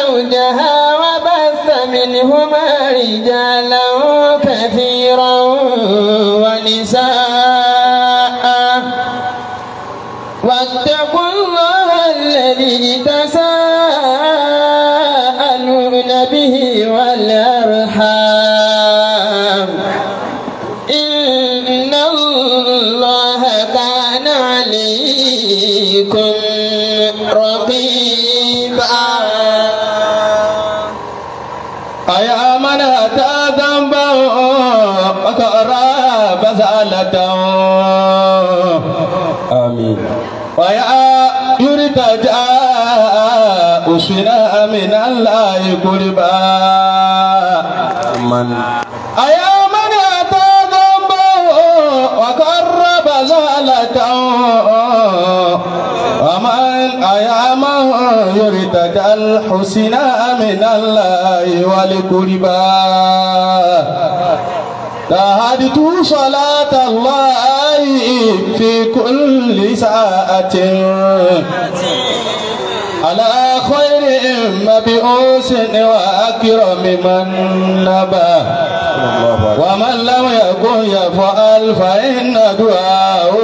زوجها وبث منهما رجالا كثيرا ونساء واتقوا الله الذي تساءلون به والأرحام إن الله كان عليكم رقيبا أيا من أتى ذنبا وقرب زالته آمين ويا يرتجى أسنا من الله قربا من أيا من أتى ذنبا وقرب زالته ومن أيام يرتجى الحسنى من الله والقربى تهدت صلاة الله في كل ساعة على خير مبعوث وأكرم من نبى ومن لم يكن يفعل فإن دعاءه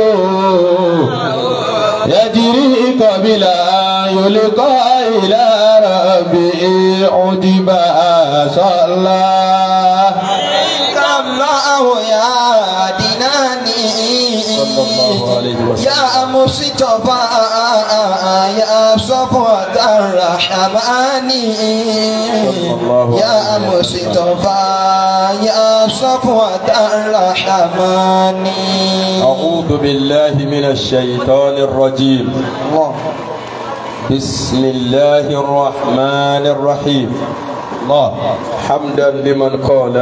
يجري قبل أن يلقى إلى ربه عجبا صلى الله يا ديناني صلى الله عليه وسلم. يا مصطفى يا صفوة الرحمن الله يا عليه مصطفى يا صفوة الرحمن أعوذ بالله من الشيطان الرجيم الله بسم الله الرحمن الرحيم الله حمدا لمن قال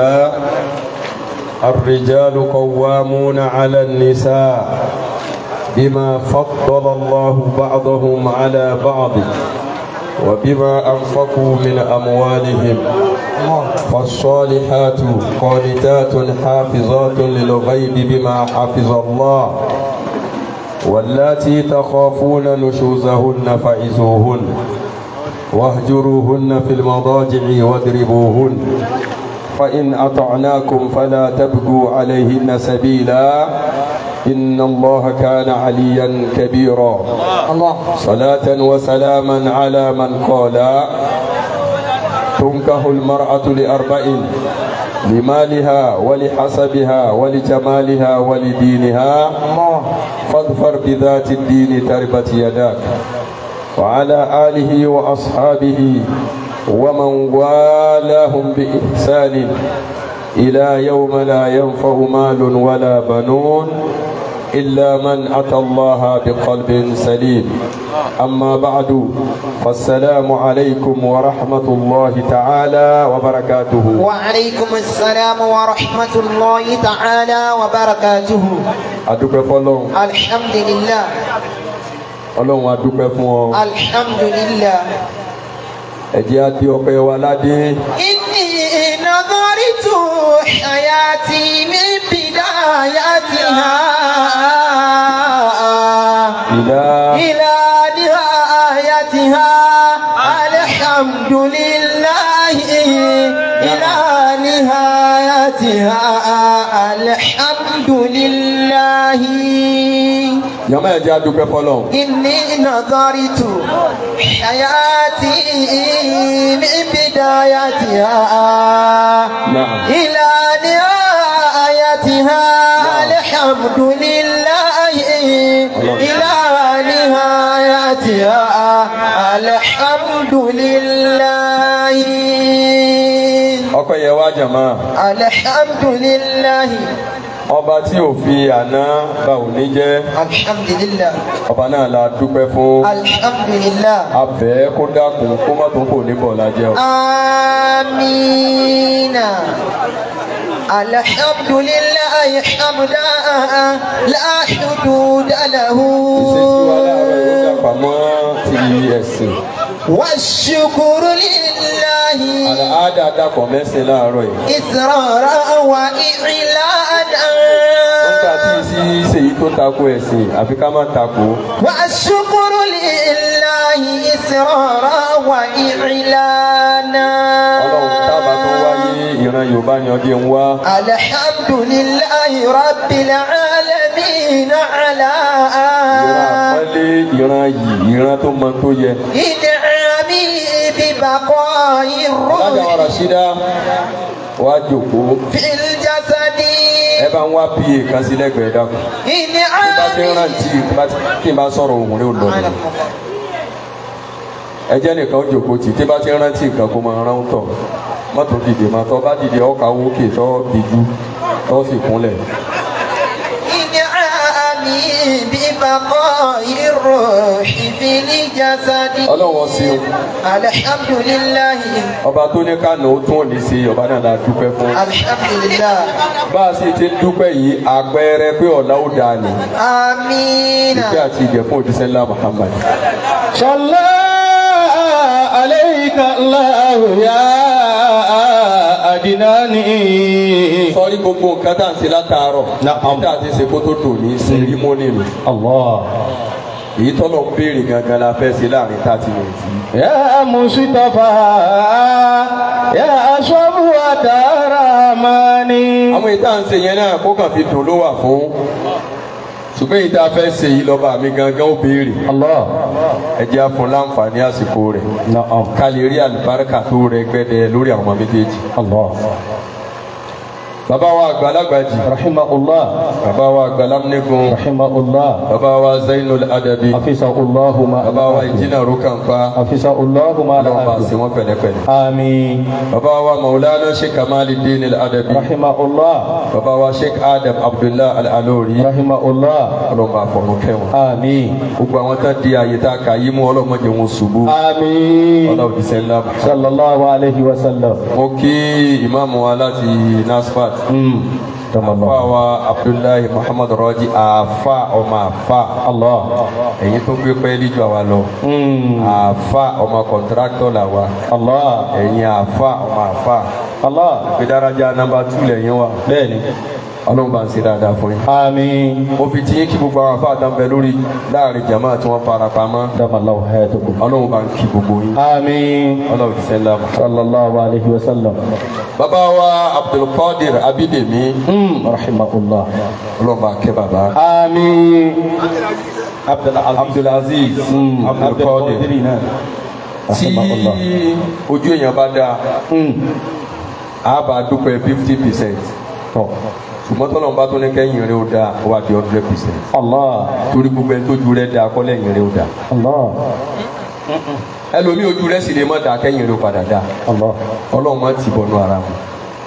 الرجال قوامون على النساء بما فضل الله بعضهم على بعض وبما أنفقوا من أموالهم فالصالحات قانتات حافظات للغيب بما حفظ الله واللاتي تخافون نشوزهن فعزوهن واهجروهن في المضاجع واضربوهن فإن أطعناكم فلا تبقوا عليهن سبيلا إن الله كان عليا كبيرا الله صلاة وسلاما على من قال تنكه المرأة لأربع لمالها ولحسبها ولجمالها ولدينها الله فاظفر بذات الدين تربت يداك وعلى آله وأصحابه ومن والاهم بإحسان إلى يوم لا ينفع مال ولا بنون إلا من أتى الله بقلب سليم أما بعد فالسلام عليكم ورحمة الله تعالى وبركاته وعليكم السلام ورحمة الله تعالى وبركاته أدوك فلون الحمد لله ọlọ́run adúpẹ́ fún ọ الحمد لله ẹ̀jẹ̀ á di ọpẹ́ wa ládé إني نظرت حياتي من بدايتها ìlà إلى نهايتها الحمد لله إلى نهايتها الحمد لله yàmá ẹ̀jẹ̀ adúpẹ́ fọlọ́run إني نظرت حياتي من بدايتها نعم. إلى نهايتها الحمد لله إلى نهايتها الحمد لله ọpẹ́ yẹ wá jàmá الحمد لله ọba tí ò fi àná bá òní jẹ́ الحمد لله ọba náà la dúpẹ́ fún الحمد لله abẹ́ kó dákun kó má tó kò ní bọ̀ lájẹ́ o. آمين الحمد لله حمدا لا حدود له ìṣesí wa láàárọ̀ yóò dàpọ̀ mọ́ ti ẹ̀sìn والشكر لله àlàáda dàpọ̀ mẹ́sìn láàárọ̀ yìí. إسرارا وإعلانا nígbà tí ìsí ṣèyí tó tako ẹ̀sìn àfi ká má tako. والشكر لله لله إسرارا وإعلانا ọlọ́run tábà tó wáyé ìran yorùbá ni ọdẹ ń wá الحمد لله رب العالمين على ìran àpọ́nlé ìran yìí ìran tó mọ tó yẹ. إنعامه ببقاء alága الروح wa rasida wá jòkó في الجسد ẹ bá ń wá pa kan sí lẹ́gbẹ̀ẹ́ dákun. tí bá ti ń إنعامه rántí tí n bá sọ̀rọ̀ òun rẹ̀ ò lọ ni. ẹ jẹ́ nìkan ó jòkó tì tí bá ti ń rántí nǹkan kó máa rán tọ̀ mọ́tò dìde máa tọ́ bá dìde ọkà wókè tọ́ dìjú tọ́ sì kúnlẹ̀. إنعامه ببقاء الروح في الجسد ọlọ́wọ́ sí o الحمد لله ọba tó ní kánò ó tún òní sí ọba náà la dúpẹ́ fún. الحمد لله bá a sì ti dúpẹ́ yìí àpẹẹrẹ pé ọ̀la ó dáa ni آمين ìfẹ́ àti ìjẹ fún òjíṣẹ́ ńlá Muhammad. صلى عليك الله يا أدناني sọ́rí gbogbo nǹkan tá à ń ṣe látàárọ̀ Na'am. tá à ti ṣe kó tó tò ní sẹ́rímọ́nì nù. الله èyí tọ́lọ̀ ń béèrè gangan la fẹ́ ṣe láàrin thirty minutes yìí. يا مصطفى يا أشرف وتراماني àwọn èyí tá à ń ṣe yẹn náà kó kàn fi dùn ló wà fún ṣùgbọ́n èyí tá a fẹ́ ṣe yìí lọ́ba mi gangan ó béèrè الله ẹ jẹ́ á fún láǹfààní àsìkò rẹ̀ نعم ká lè rí àlùbáríkà tó rẹ gbẹ́dẹ lórí àwọn ọmọ méjèèjì. الله bàbá wa àgbàlagbà jì رحمه الله bàbá wa àgbàlámnìkun رحمه الله bàbá wa zainul adabi حفظه الله ما bàbá wa ìjìnà rókànfà حفظه الله ما lọ́wọ́ bá sí لا wọn pẹ̀lẹ́pẹ̀lẹ́. آمين bàbá wa maulana sheikh kamaluddin al-adabi رحمه الله bàbá wa sheikh adam abdullah al-alori رحمه الله ọlọ́mọ àfọ̀rún kẹwọn. آمين gbogbo àwọn tán di àyè tá a kà yí mú ọlọ́mọdé wọn ṣubú آمين ọlọ́run ti sẹ́ńlá. صلى الله عليه وسلم mo kí ìmáàmù wa láti nasfat أمم. تم àfa الله wa abdullahi muhammad rọ́jí àfa ọmọ àfa الله ẹ̀yin tó gbé pẹ́ẹ́lí ju àwa lọ أمم. àfa ọmọ kọ̀ntráktọ̀ là wa الله ẹ̀yin àfa ọmọ àfa الله ìgbédáraja nàmbà tù lẹ́yìn wa بẹ́ẹ̀ni ọlọ́run bá ń ṣe dáadáa fún yín. آمين mo fi tí yín kí gbogbo àwọn àfa àtàǹbẹ lórí láàrin jama tí wọ́n fara pamọ́ دم الله حياتكم ọlọ́run bá ń kí gbogbo yín آمين ọlọ́run ti sẹ́ńlá mọ́. صلى الله عليه وسلم bàbá wa abdulkadir abidemi أمم. رحمه الله ọlọ́run bá kẹ́ bàbá. آمين عبد العزيز abdulaziz أمم. عبد abdulkadir القادر نعم. tí رحمه الله ojú èèyàn bá dáa أمم. a bá dúpẹ́ fifty percent طب. ṣùgbọ́n tọ́lọ́run bá tó ní kẹ́yìn rẹ̀ ó dáa ó wà di hundred percent الله torí gbogbo ẹni tójú rẹ̀ dáa kọ́ lẹ́yìn rẹ̀ ó dáa الله ẹlòmíì ojú rẹ̀ sì lè má dáa kẹ́yìn rẹ̀ ó padà dáa الله ọlọ́run má ti bọ̀nú ara mu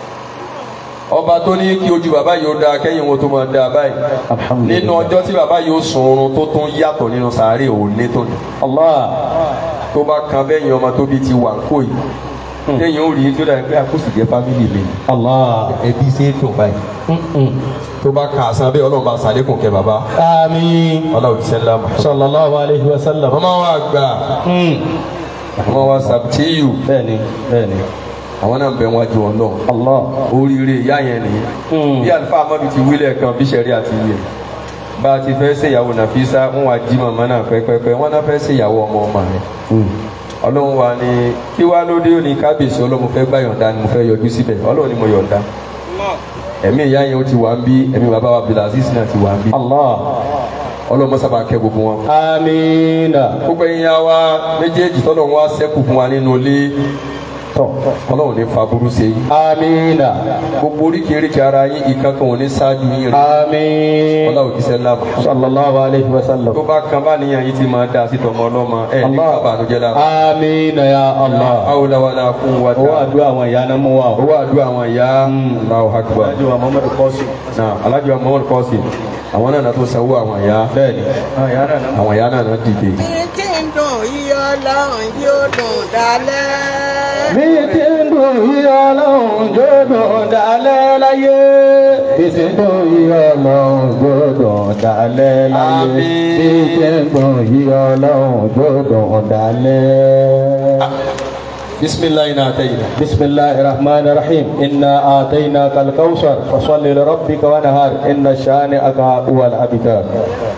ọba tó ní kí ojú bàbá yìí ó dáa kẹ́yìn wọn tó máa dáa báyìí الحمد nínú لله ọjọ́ tí bàbá yìí ó sun oorun tó tún yàtọ̀ nínú sàárè òní tó ní الله tó bá kan bẹ́yìn ọmọ tóbi ti wà ń kó yìí kẹ́yìn ó rí tó dàbí pé àkóso jẹ́ fámìlì mi الله ẹbí ṣe é dùn báyìí أمم. tó bá ka àṣà bẹ́ẹ̀ ọlọ́run bá sàlékùn kẹ́ bàbá آمين ọlọ́run ti sẹ́ńlá mọ́. صلى الله عليه وسلم ọmọ wa gbà أمم. ọmọ wa sàbtíyù بẹ́ẹ̀ni bẹ́ẹ̀ni àwọn náà ń bẹ wájú wọn lọ Allah oríire ìyá yẹn nìyí Mm. bí àlùfáà amadu ti wílẹ̀ kan bí sẹ́rí àti yẹ bá a ti fẹ́ ṣèyàwó nàfíìsá wọn wá jí màmá náà pẹ́pẹ́pẹ́ wọn náà fẹ́ ṣèyàwó ọmọ ọmọ rẹ̀ ọlọ́run wa ni kí wá lóde òní kábíyèsí ọlọ́run fẹ́ gbà yọ̀ǹda ni mo fẹ́ yọjú síbẹ̀ ọlọ́run ni mo yọ̀ǹda ẹ̀mí ìyá yẹn ó ti wà ń bí ẹ̀mí bàbá wa Abdulaziz náà ti wà ń bí Allah ọlọ́run mọ́sábà kẹ́ gbogbo wọn. amiina gbogbo ẹ̀yin ya wa méjèèjì tọ́lọ́run wa ṣẹ́kù fún wa nínú ilé tọ ọlọ́run ní faburú ṣe yín amiina gbogbo oríkèéríkè ara yín ìkankan ò ní ṣáájú yín rí amiin ọlọ́run kìí sẹ́ńlá mọ́. sallallahu alayhi wa sallam tó bá kan bá níyàn yìí ti máa dá sí tọmọ ọlọ́mọ ẹ̀ ní Allah kábàánújẹ́ la. amiina ya Allah hawla wala quwwata. owó àdúrà àwọn ìyá náà mú wa o. owó àdúrà àwọn ìyá Allahu akbar. alájọ wa Muhammadu kọ́sì. náà alájọ Muhammad kọ́sì àwọn náà náà tó sanwó àwọn ìyá bẹ́ẹ̀ni àwọn ìyá náà náà. àwọn ìyá náà náà dìde. bí tí ń dùn yíyọ ọlọ́run yóò dùn dálẹ́. bí ti ń dùn yí ọlọ́run jòdùn dalẹ̀ láyé. bí ti ń dùn yí ọlọ́run jòdùn dalẹ̀ láyé. Àmín. bí ti ń dùn yí ọlọ́run jòdùn dalẹ̀. bisimilayi náà tẹ̀yìn. بسم الله الرحمن الرحيم إنا آتيناك الكوثر فصل لربك ونهار إن شانئك هو الأبتر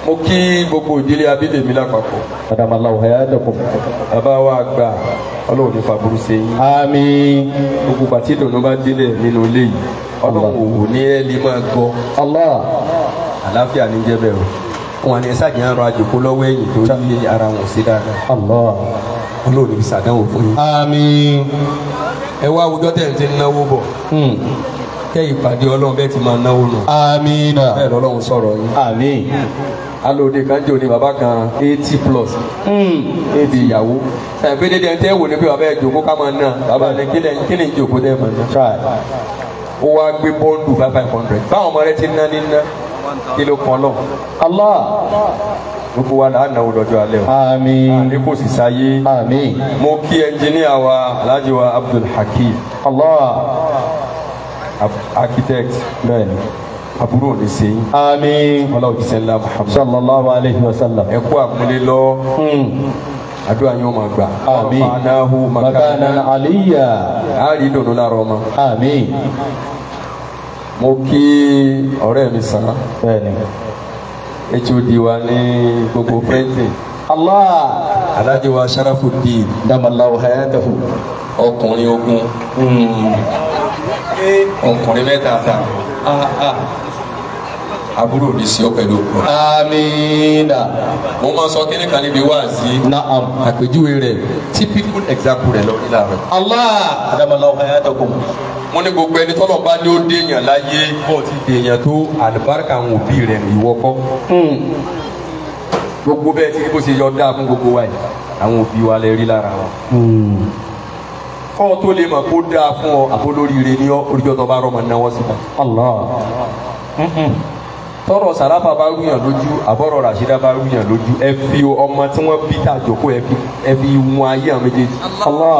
mo kí gbogbo ìdílé abídèmí lápapọ̀ قدم الله حياتكم bàbá wa gbà ọlọ́run ní faburú ṣe yín آمين gbogbo pàtí ìdùnnú bá délẹ̀ nínú ilé yìí ọlọ́run ò ní ẹ́ lè máa gbọ́ الله àlàáfíà ní jẹ́ bẹ́ẹ̀ o wọn ni ẹ̀sàjì ń rọ àjòkó lọ́wọ́ ẹ̀yìn tó yí ara wọn sí dáadáa الله ọlọ́run ní sàdánwò fún yín. آمين ẹ wá àwùjọ tẹ̀ ń ti náwó bọ̀ مم. kẹ́ ìpàdé ọlọ́run bẹ́ẹ̀ ti máa náwó nù آمين bẹ́ẹ̀ lọ́lọ́run sọ̀rọ̀ yín. آمين alóde kan jò ní bàbá kan eighty plus مم. éèdì ìyàwó ẹ̀ pé dédé ẹ̀ ń tẹ́ wò ní pé bàbá ẹ̀ jòkó ká máa ná bàbá ní kílẹ̀ kílẹ̀ ń jòkó tẹ́ máa ná. Try. ó wá gbé bọ́ọ̀lù five five hundred báwọn ọmọ rẹ ti ná ní ná kí ló kan lọ الله gbogbo wa là á náwó lọ́jọ́ alẹ́ o آمين ní kò sì sáyé آمين mo kí ẹnjìníà wa alhaji wa abdul hakim الله ab- architect بني àbúrò ní sẹ́yìn آمين ọlọ́run jíṣẹ́ ńlá muhammad صلى الله عليه وسلم ẹ kú àmúlé lọ مم. àdúrà yóò máa gbà آمين ọ̀fàànáhù مكانا makana عليا àárí ìdùnnú lára ọmọ آمين mo kí ọ̀rẹ́ mi sàn بني hod wa ní gbogbo printing الله alhaji wa sharafuddin دم الله حياته ọkùnrin ogun ọkùnrin mẹ́ta ta àbúrò ní sí ọ pẹ̀lú òkú. آمين mo máa sọ kíní kan níbi wáàsí نعم àpèjúwe rẹ̀ typical example rẹ̀ lórí láàárọ̀. الله دم الله حياتكم mo ní gbogbo ẹni tọ́lọ̀ bá ní ó déèyàn láyé bọ́ọ̀ ti déèyàn tó àlùbáríkà àwọn òbí rẹ̀ ní ìwọ kọ́. مم. gbogbo bẹ́ẹ̀ tí bó ṣe yọ dáa fún gbogbo wa yìí àwọn òbí wa lè rí lára wọn. مم. kọ́ ọ tó lè mọ̀ kó dáa fún ọ àbólóríire ní ọ oríjọ́ tó bá rọ́mọ náwó síta. الله tọrọ sàràfà bá rúyàn lójú àbọ̀rọ̀ ràṣídà bá rúyàn lójú ẹ fi ọmọ tí wọ́n bí tàjọkó ẹ fi ẹ fi wọn ayé àwọn méjèèjì. الله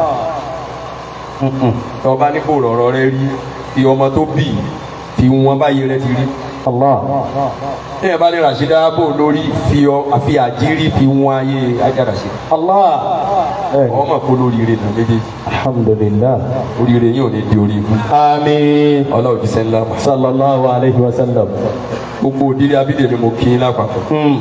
tọ́ bá ní kó rọ̀rọ̀ rẹ rí fi ọmọ tó bì í fi wọn báyìí rẹ ti rí. الله téèyàn bá ní ràṣídà bò lórí fi ọ àfi àjírí fi wọn ayé ajá ràṣídà. الله إيه. ọmọ kó lóríire nà méjèèjì الحمد لله oríire yìí ò ní di orí ibú. آمين ọlọ́run ti sẹ́ńlá mọ̀. صلى الله عليه وسلم gbogbo òdílé abídè ni mo kí í lápapọ̀. مم.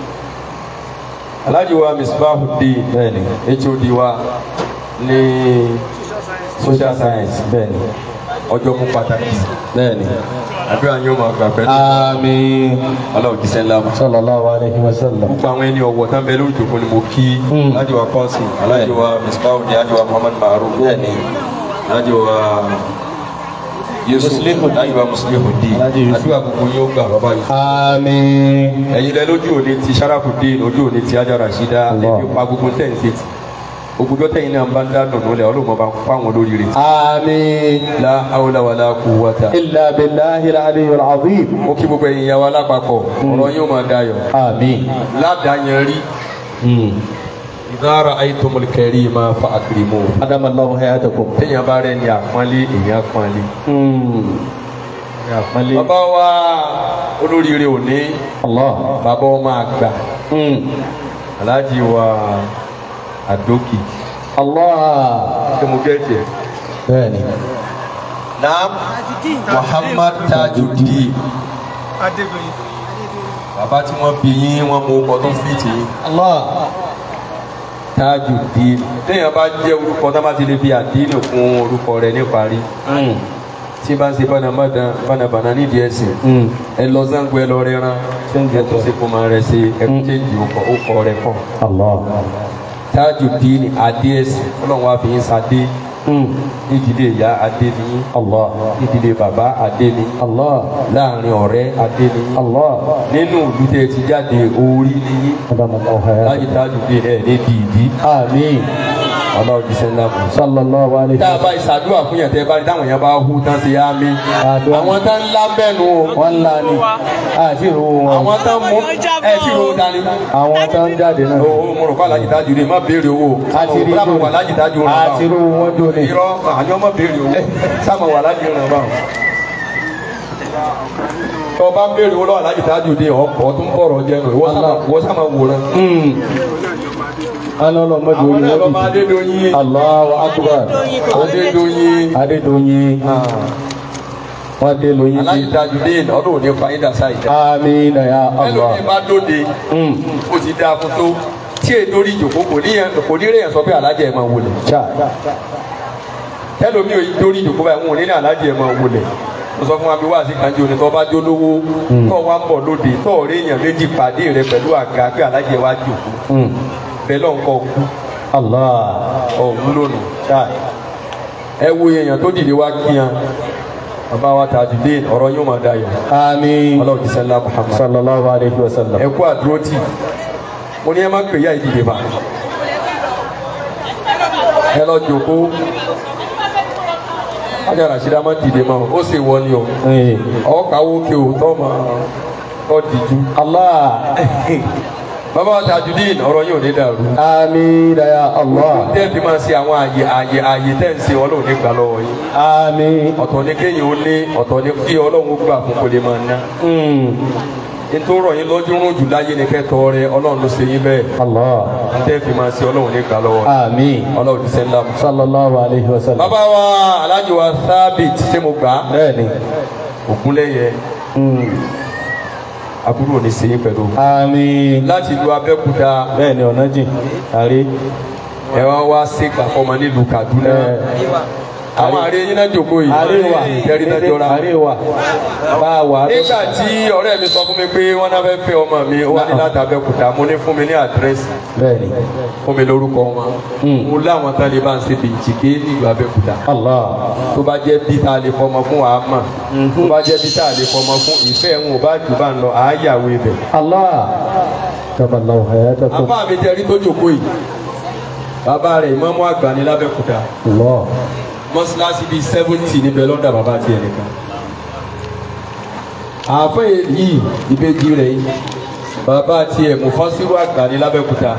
aláàjì wa misbahuddin bẹ́ẹ̀ni hod wa ní social science bẹ́ẹ̀ni ọjọ́ mú pàtàkì bẹ́ẹ̀ni. àdúrà yóò máa gbà pẹ̀lú àmín ọlọ́run ti sẹ́ńlá mọ̀. sallallahu alayhi wa sallam. gbogbo àwọn ẹni ọ̀wọ̀ tán bẹ lórí ìjòkó ni mo kí Mm. aláàjì wa kọ́sìn aláàjì wa misbahuddin aláàjì wa muhammad maruf bẹ́ẹ̀ni aláàjì wa yusuf Muslihuddin. aláàjì wa muslihuddin Aláàjì Yusuf. àdúrà gbogbo yóò gbà bàbá yìí. àmín ẹ̀yin lẹ lójú òní ti sharafudin ojú òní ti ajá rasida Allah. ẹbí pa gbogbo tẹ̀ ń ṣe ti ògùjọ́ tẹ̀yin náà ń bá ń dá dùnú lẹ̀ ọlọ́mọ bá ń kó àwọn lórí rẹ̀ àmín. la hawla wala quwwata. illa billahi al-aliyyil azim. mo kí gbogbo ẹ̀yin yàwó alápapọ̀ ọ̀rọ̀ yóò máa dayọ̀ àmín. ládàáyẹn rí Mm. idha ra'aytumul karima fa akrimu adamallahu hayatakum. téèyàn bá rẹ̀ ní àpọ́nlé èèyàn àpọ́nlé. Mm. àpọ́nlé. bàbá wa olóríire òní allah. bàbá ọmọ àgbà Mm. aláàjì wa àdókì allah. ṣé mo gẹ́tì ẹ̀. bẹ́ẹ̀ni. naam muhammad tajudeen Adédoyin. bàbá tí wọ́n bí yín wọ́n mú ọkọ̀ tó fìtì yín allah. tajudeen téèyàn bá jẹ́ orúkọ tó bá ti lè fi àdínì kún orúkọ rẹ̀ níparí Mm. tí bá ń ṣe bánabànà nídìí ẹ̀sìn Mm. ẹ lọ zango ẹ lọ rẹran ẹ tó ṣe kó máa rẹ ṣe ẹ kó chéjì ọkọ rẹ kọ allah. tajudeen adé ẹ̀sìn ọlọ́run wa fi yín sadé Mm. nídìílé ìyá adé ni yín allah. nídìílé bàbá adé ni yín allah. láàrin ọ̀rẹ́ adé ni yín allah. nínú ìlú tẹ́ ẹ ti jáde orí ni yín adamallahu hayatakum. láyé tajudeen ẹ̀ ní dìídì àmín. ọlọ́run ti sẹ́ńdà mọ́. sallallahu alayhi tá wa a bá ìsàdúrà fún yẹn tẹ́ bá rí táwọn yẹn bá hu tán sí yá mi Àdúrà. àwọn tán ńlá bẹ́ẹ̀nu o wọ́n ńlá ni àti ìrówó wọn àwọn tán mú ẹ tí ro dání. àwọn tó ń jáde náà o mo rò kó alájì tájú rè má béèrè owó àti rí sáàmù wà lájì tájú rè àti ìrówó wọn jó ni irọ́ àní ọmọ béèrè owó sáàmù wà lájì rè bá tó o bá ń béèrè owó lọ́wọ́ alájì tájú rè ọ̀pọ̀ tó ń bọ̀rọ̀ jẹ́ nù ìwọ sáàmù wòran. alọ́lọ́mọdé àwọn orí náà lọ máa lẹ́bi Adédoyin Allahu akbar Adédoyin Adédoyin wọ́n dé lóyún aláyé bí. tajudeen ọdún òní fàyídà sáyidá amina ya allah. ẹlòmíì bá dóde Mm. ó ti dáa fún tó tí èyí lórí ìjòkó kò ní yẹn kò ní rẹ̀ yẹn sọ pé alájẹ ẹ̀ máa wọlé cha ẹlòmíì ò lórí ìjòkó báyìí wọn ò ní ní alájẹ ẹ̀ máa wọlé mo sọ fún wa bí wàá sí kanjú ni tó bá jó lówó tó wá ń bọ̀ lóde tó ọ̀rẹ́ èèyàn méjì pàdé rẹ pẹ̀lú àga pé alájẹ wa jòkó Mm. bẹ́ẹ̀ lọ́n kọ́ kú allah. ọ̀hún lónìí cha ẹ wo èèyàn tó dìde wá kíyan bàbá wa tajudeen ọ̀rọ̀ yóò máa dayọ̀ amin. ọlọ́run ti sẹ́ńlá muhammad sallallahu alayhi wa sallam. ẹ kú àdúró tì mo ní ẹ má pè ya ìdìde bá ẹ lọ jòkó ajá rasida má dìde mọ́ ó sì wọ ni o Eh. ọ kàwó ke o tọ́ ma tọ́ dìjú allah. bàbá wa tajudeen ọ̀rọ̀ yóò ní dàrú amina ya allah. tẹ́ fi máa ṣe àwọn àyè àyè àyè tẹ́ ń ṣe ọlọ́run ní gbà lọ́wọ́ yìí amin. ọ̀tọ̀ ní kéèyàn ó ní ọ̀tọ̀ ní kí ọlọ́run ó gbà fún kó lè máa ná Mm. nítorí ọ̀rọ̀ yín lọ́jọ́ rún jù láyé ní kẹ́tọ́ rẹ ọlọ́run ló ṣe yín bẹ́ẹ̀ allah. tẹ́ fi máa ṣe ọlọ́run ní gbà lọ́wọ́ yìí amin. ọlọ́run ti sẹ́ńdá mu. sallallahu alayhi wa sallam. bàbá wa alájọ wa sábìt ṣé mo gbà á bẹ́ẹ̀ni. ògúnlẹ̀yẹ Mm. àbúrò ní sèyí pẹ̀lú. amin. láti ìlú abẹ́kúta bẹ́ẹ̀ni ọ̀nà jìn. àrí. ẹ wá wá sí gbàfọ́mọ nílùú kaduna. àwọn àárẹ̀ yín náà jókòó yìí. àríwá. tẹ́rí náà jọra. àríwá. bá a wà. nígbà tí ọ̀rẹ́ mi sọ fún mi pé wọ́n náà fẹ́ fẹ́ ọmọ mi ó wá ní láti abẹ́kúta mo ní fún mi ní àdírẹ́sì bẹ́ẹ̀ni. fún mi lórúkọ wọn. Mm. mo láwọn tá a lè bá ń ṣe bìjìké nílùú abẹ́kúta. allah. tó bá jẹ́ bí tá a lè fọmọ fún wa mọ̀ tó bá jẹ́ bí tá a lè fọmọ fún ìfẹ́ ń wò bá jù bá ń lọ àáyàwó ibẹ̀. allah. taballahu hayatakum. àbá mi tẹ́rí tó jókòó yìí bàbá rẹ̀ ìmọ̀mú àgbà ní lábẹ́kúta allah. mọ́ṣáláṣí bíi seventy níbẹ̀ lọ́dà bàbá tiẹ̀ nìkan. àáfẹ́ yìí ìbejì rẹ̀ yìí bàbá tiẹ̀ mufasiru àgbà ní lábẹ́kúta.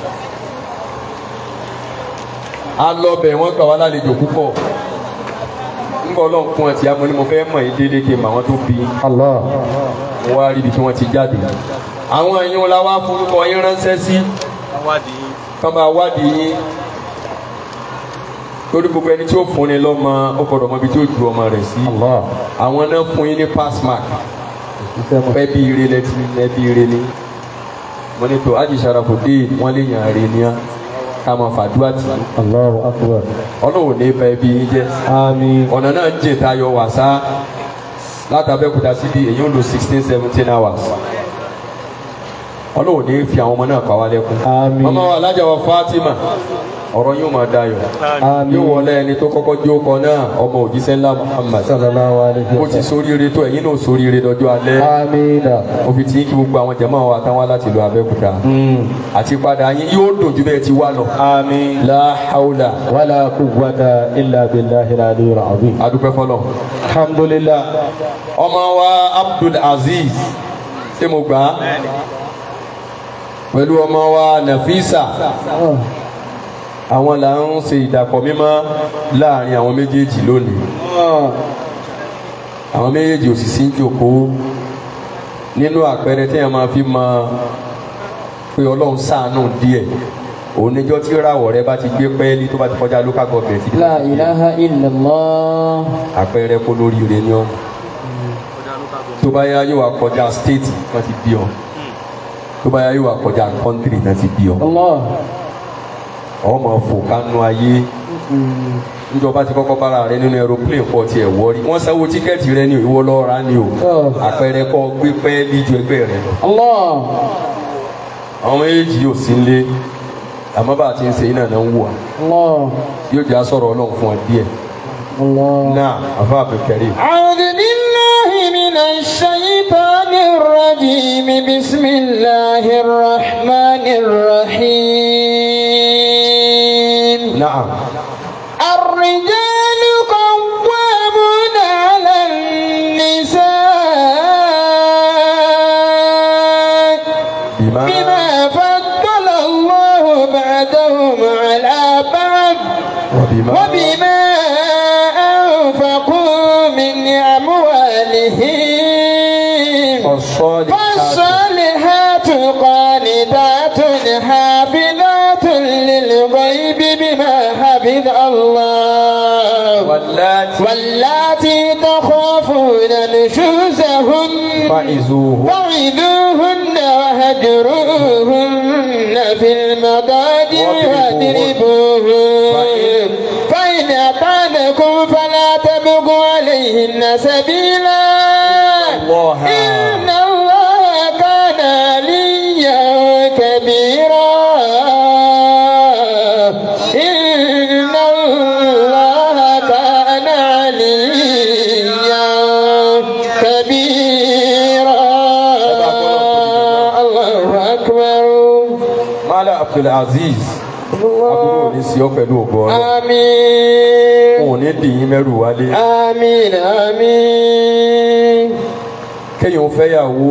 a lọ bẹ̀ wọ́n gbà wá lálejò púpọ̀ ńgbà ọlọ́run kún ọtí amọ̀ ni mo fẹ́ mọ̀ yín déédéé kí n mọ̀ àwọn tó bí i allah. mo wá rí ibi tí wọ́n ti jáde. àwọn ẹ̀yin la wá forúkọ yín ránṣẹ́ sí. kán máa wádìí yín. torí gbogbo ẹni tí ó fún ni lọ́mọ ó gbọ́dọ̀ mọ ibi tí ó ju ọmọ rẹ̀ sí. allah. àwọn náà fún yín ní pass mark. iṣẹ́ mọ̀. ẹbí ire lẹ́tí ẹbí ire ni. mo ní tó ájì Sharafuddin wọ́n lè yàn àrè ní á ká máa fàdúrà tì í. allahu akbar. ọlọ́run ní bá ẹbí yín jẹ́. amin. ọ̀nà náà ń jìn tayọ wàsá látàbẹ́kúta síbi èyí ń lo sixteen seventeen hours ọlọ́run ní fi àwọn ọmọ náà pa wá lẹ́kún. Àmín. ọmọ wa alájà wa Fatima ọ̀rọ̀ yóò máa dayọ̀ Àmín. yóò wọlé ẹni tó kọ́kọ́ jó kọ náà ọmọ òjíṣẹ́ ńlá Muhammad sallallahu alayhi bó wa ti sallam. sóríire tó ẹ̀yin náà sóríire dọjọ́ alẹ́ amina. mo fi tí kí gbogbo àwọn jẹ̀mọ́ wa táwọn láti lo Abẹ́òkúta Mm. àti padà yín yóò dùn ju bẹ́ẹ̀ ti wá lọ. amin. la hawla wala quwwata illa billahi al-aliyyil azim. adúpẹ́ fọlọ́ alhamdulillah. ọmọ wa Abdul Aziz ṣé mo gbà á pẹ̀lú ọmọ wa Nafisa àwọn là ń ṣe ìdàpọ̀ mímọ́ láàrin àwọn méjèèjì lónìí àwọn méjèèjì ò sì sí ń jòkóó nínú àpẹẹrẹ tí a máa fi mọ pé ọlọ́run ṣàánú díẹ̀ òun níjọ́ tí ràwọ̀ rẹ bá ti gbé pẹ́ẹ́lí tó bá ti kọjá local government ibi La ilaha illallah. àpẹẹrẹ kó lóríire ni ọ tó bá yá yóò wá kọjá state kan ti bí ọ tó bá yá yóò wá kọjá country kan ti bí ọ Allah. ọmọ fò kánú ayé níjọba ti kọ́kọ́ bára rẹ nínú aeroplane pọ̀ tiẹ̀ wọ́rí wọ́n sanwó tíkẹ́ẹ̀tì rẹ ní ìwọ lọ́ọ́ ra ni o Oh. àpẹẹrẹ kọ́ gbé pẹ́ẹ́lí ju ẹgbẹ́ rẹ lọ Allah. àwọn méjì yóò sí lé àmọ́ bá a ti ń ṣe iná náà ń wù wá Allah. yóò jẹ́ àsọ̀rọ̀ ọlọ́run fún ọ díẹ̀ Allah. náà àfa àbẹ̀kẹ́rì. أعوذ بالله من الشيطان الرجيم بسم الله الرحمن الرحيم náà الرجال قوامون على النساء bímá بما فضل الله بعدهم على بعض wàbímá وبما أنفقوا من أموالهم ọ̀sọ́ọ̀lì فالصالحات قانتات حافظات للغيب بما حفظ الله láti واللاتي تخافون نشوزهن fa'izuhu فعذوهن وهجروهن في المضاجع واضربوهن فإن أطعنكم فلا تبغوا عليهن سبيلا الله إن الله كان عليا كبيرا إن الله كان عليا كبيرا الله أكبر mala abdulaziz aburú ní sí ọ pẹ̀lú ògbọ́ rẹ̀ آمين òun ní dìyín mẹ́rù wálé آمين آمين kéèyàn fẹ́yàwó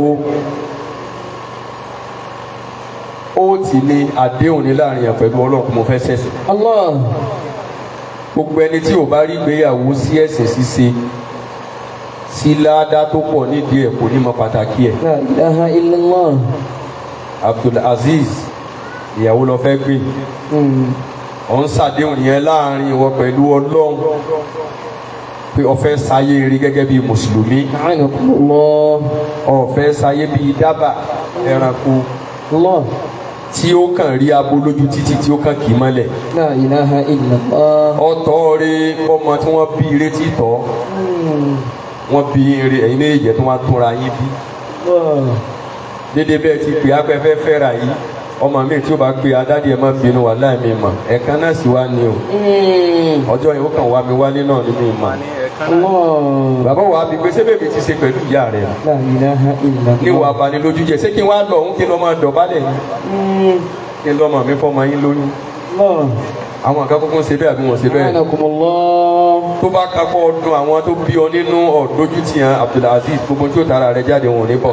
ó ti ní àdéhùn ní láàrin yàn pẹ̀lú ọlọ́run kó mo fẹ́ ṣẹ̀sìn الله gbogbo ẹni tí ò bá rí gbéyàwó sí ẹ̀sìn ṣíṣe sí ládá tó pọ̀ nídìí ẹ̀ kò ní mọ pàtàkì ẹ̀ لا إله إلا الله abdulaziz ìyàwó lọ fẹ́ gbé أمم. ọ̀ ń ṣàdéhùn yẹn láàrin ìwọ pẹ̀lú ọlọ́run pé o fẹ́ sáyé rí gẹ́gẹ́ bí mùsùlùmí أعانكم الله o fẹ́ sáyé bí dábà ẹranko الله tí ó kàn rí abo lójú títì tí ó kàn kì í mọ́lẹ̀ لا إله إلا الله ọ̀tọ̀ rí ọmọ tí wọ́n bí ire tí tọ́ أمم. wọ́n bí ire ẹ̀yin méjì tó wá túnra yín bí الله dédé bẹ́ẹ̀ ti pè ápẹ́fẹ́ fẹ́ra yìí ọmọ mi tí ó bá pe adádìí ẹ̀ má bínú wà láì mi mọ̀ ẹ̀kan náà sì wá ní o أمم. ọjọ́ yìí ó kàn wá mi wálé náà ní mi mọ̀ الله bàbá wa bí pé sébè mi ti ṣe pẹ̀lú ìyá rẹ̀ لا إله إلا níwọ̀ الله abanilójú jẹ ṣé kí n wá lọ òun kí n lọ máa dọ̀bálẹ̀ yín أمم. kí n lọ́mọ mi fọmọ yín lóyún الله àwọn nǹkan kúkú ń ṣe bẹ́ẹ̀ àbí wọ́n ṣe bẹ́ẹ̀ أعانكم الله tó bá kakọ́ ọdún àwọn tó bí ọ nínú ọ̀dójú ti hàn Abdulaziz gbogbo tí ó tara rẹ̀ jáde wọn ò ní bọ̀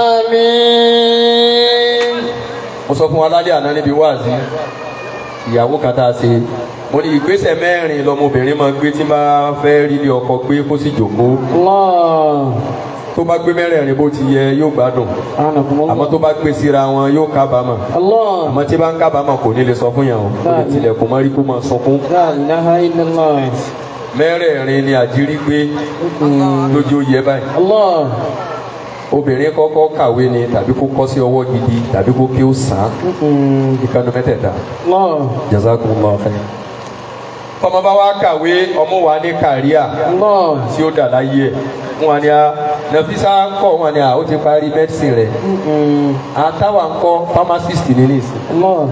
آمين mo sọ fún wa lálẹ́ àná níbi wáàzí ìyàwó kan tá a ṣe mo ní ìgbésẹ̀ mẹ́rin lọmọbìnrin máa gbé tí máa fẹ́ rí ilé ọkọ gbé kó sì jòkó الله tó bá gbé mẹ́rẹ̀ẹ̀rin bó ti yẹ yóò gbádùn أعانكم àmọ́ الله tó bá gbé síra wọn yóò kábàámọ̀ الله àmọ́ tí bá ń kábàámọ̀ kò ní lè sọ fún yàn o kò lè tilẹ̀kùn mọ́rí kó máa sunkún لا إله إلا الله mẹ́rẹ̀ẹ̀rin ni àjírí gbé أمم. lójú ó yẹ báyìí الله obìnrin kọ́kọ́ kàwé ni tàbí kó kọ́ sí ọwọ́ gidi tàbí kó kí ó sàn án أمم. ìkànnì mẹ́tẹ̀ẹ̀ta الله jazakumullahu khairan. ọmọ bá wa kàwé ọmọ wa ní kàríà الله tí ó dà láyé ẹ̀ wọn wà ní a nàfísà ń kọ́ wọn ni a ó ti parí mẹ́dísìn rẹ̀ أمم. àtàwà ń kọ́ pharmacist ní nìsín الله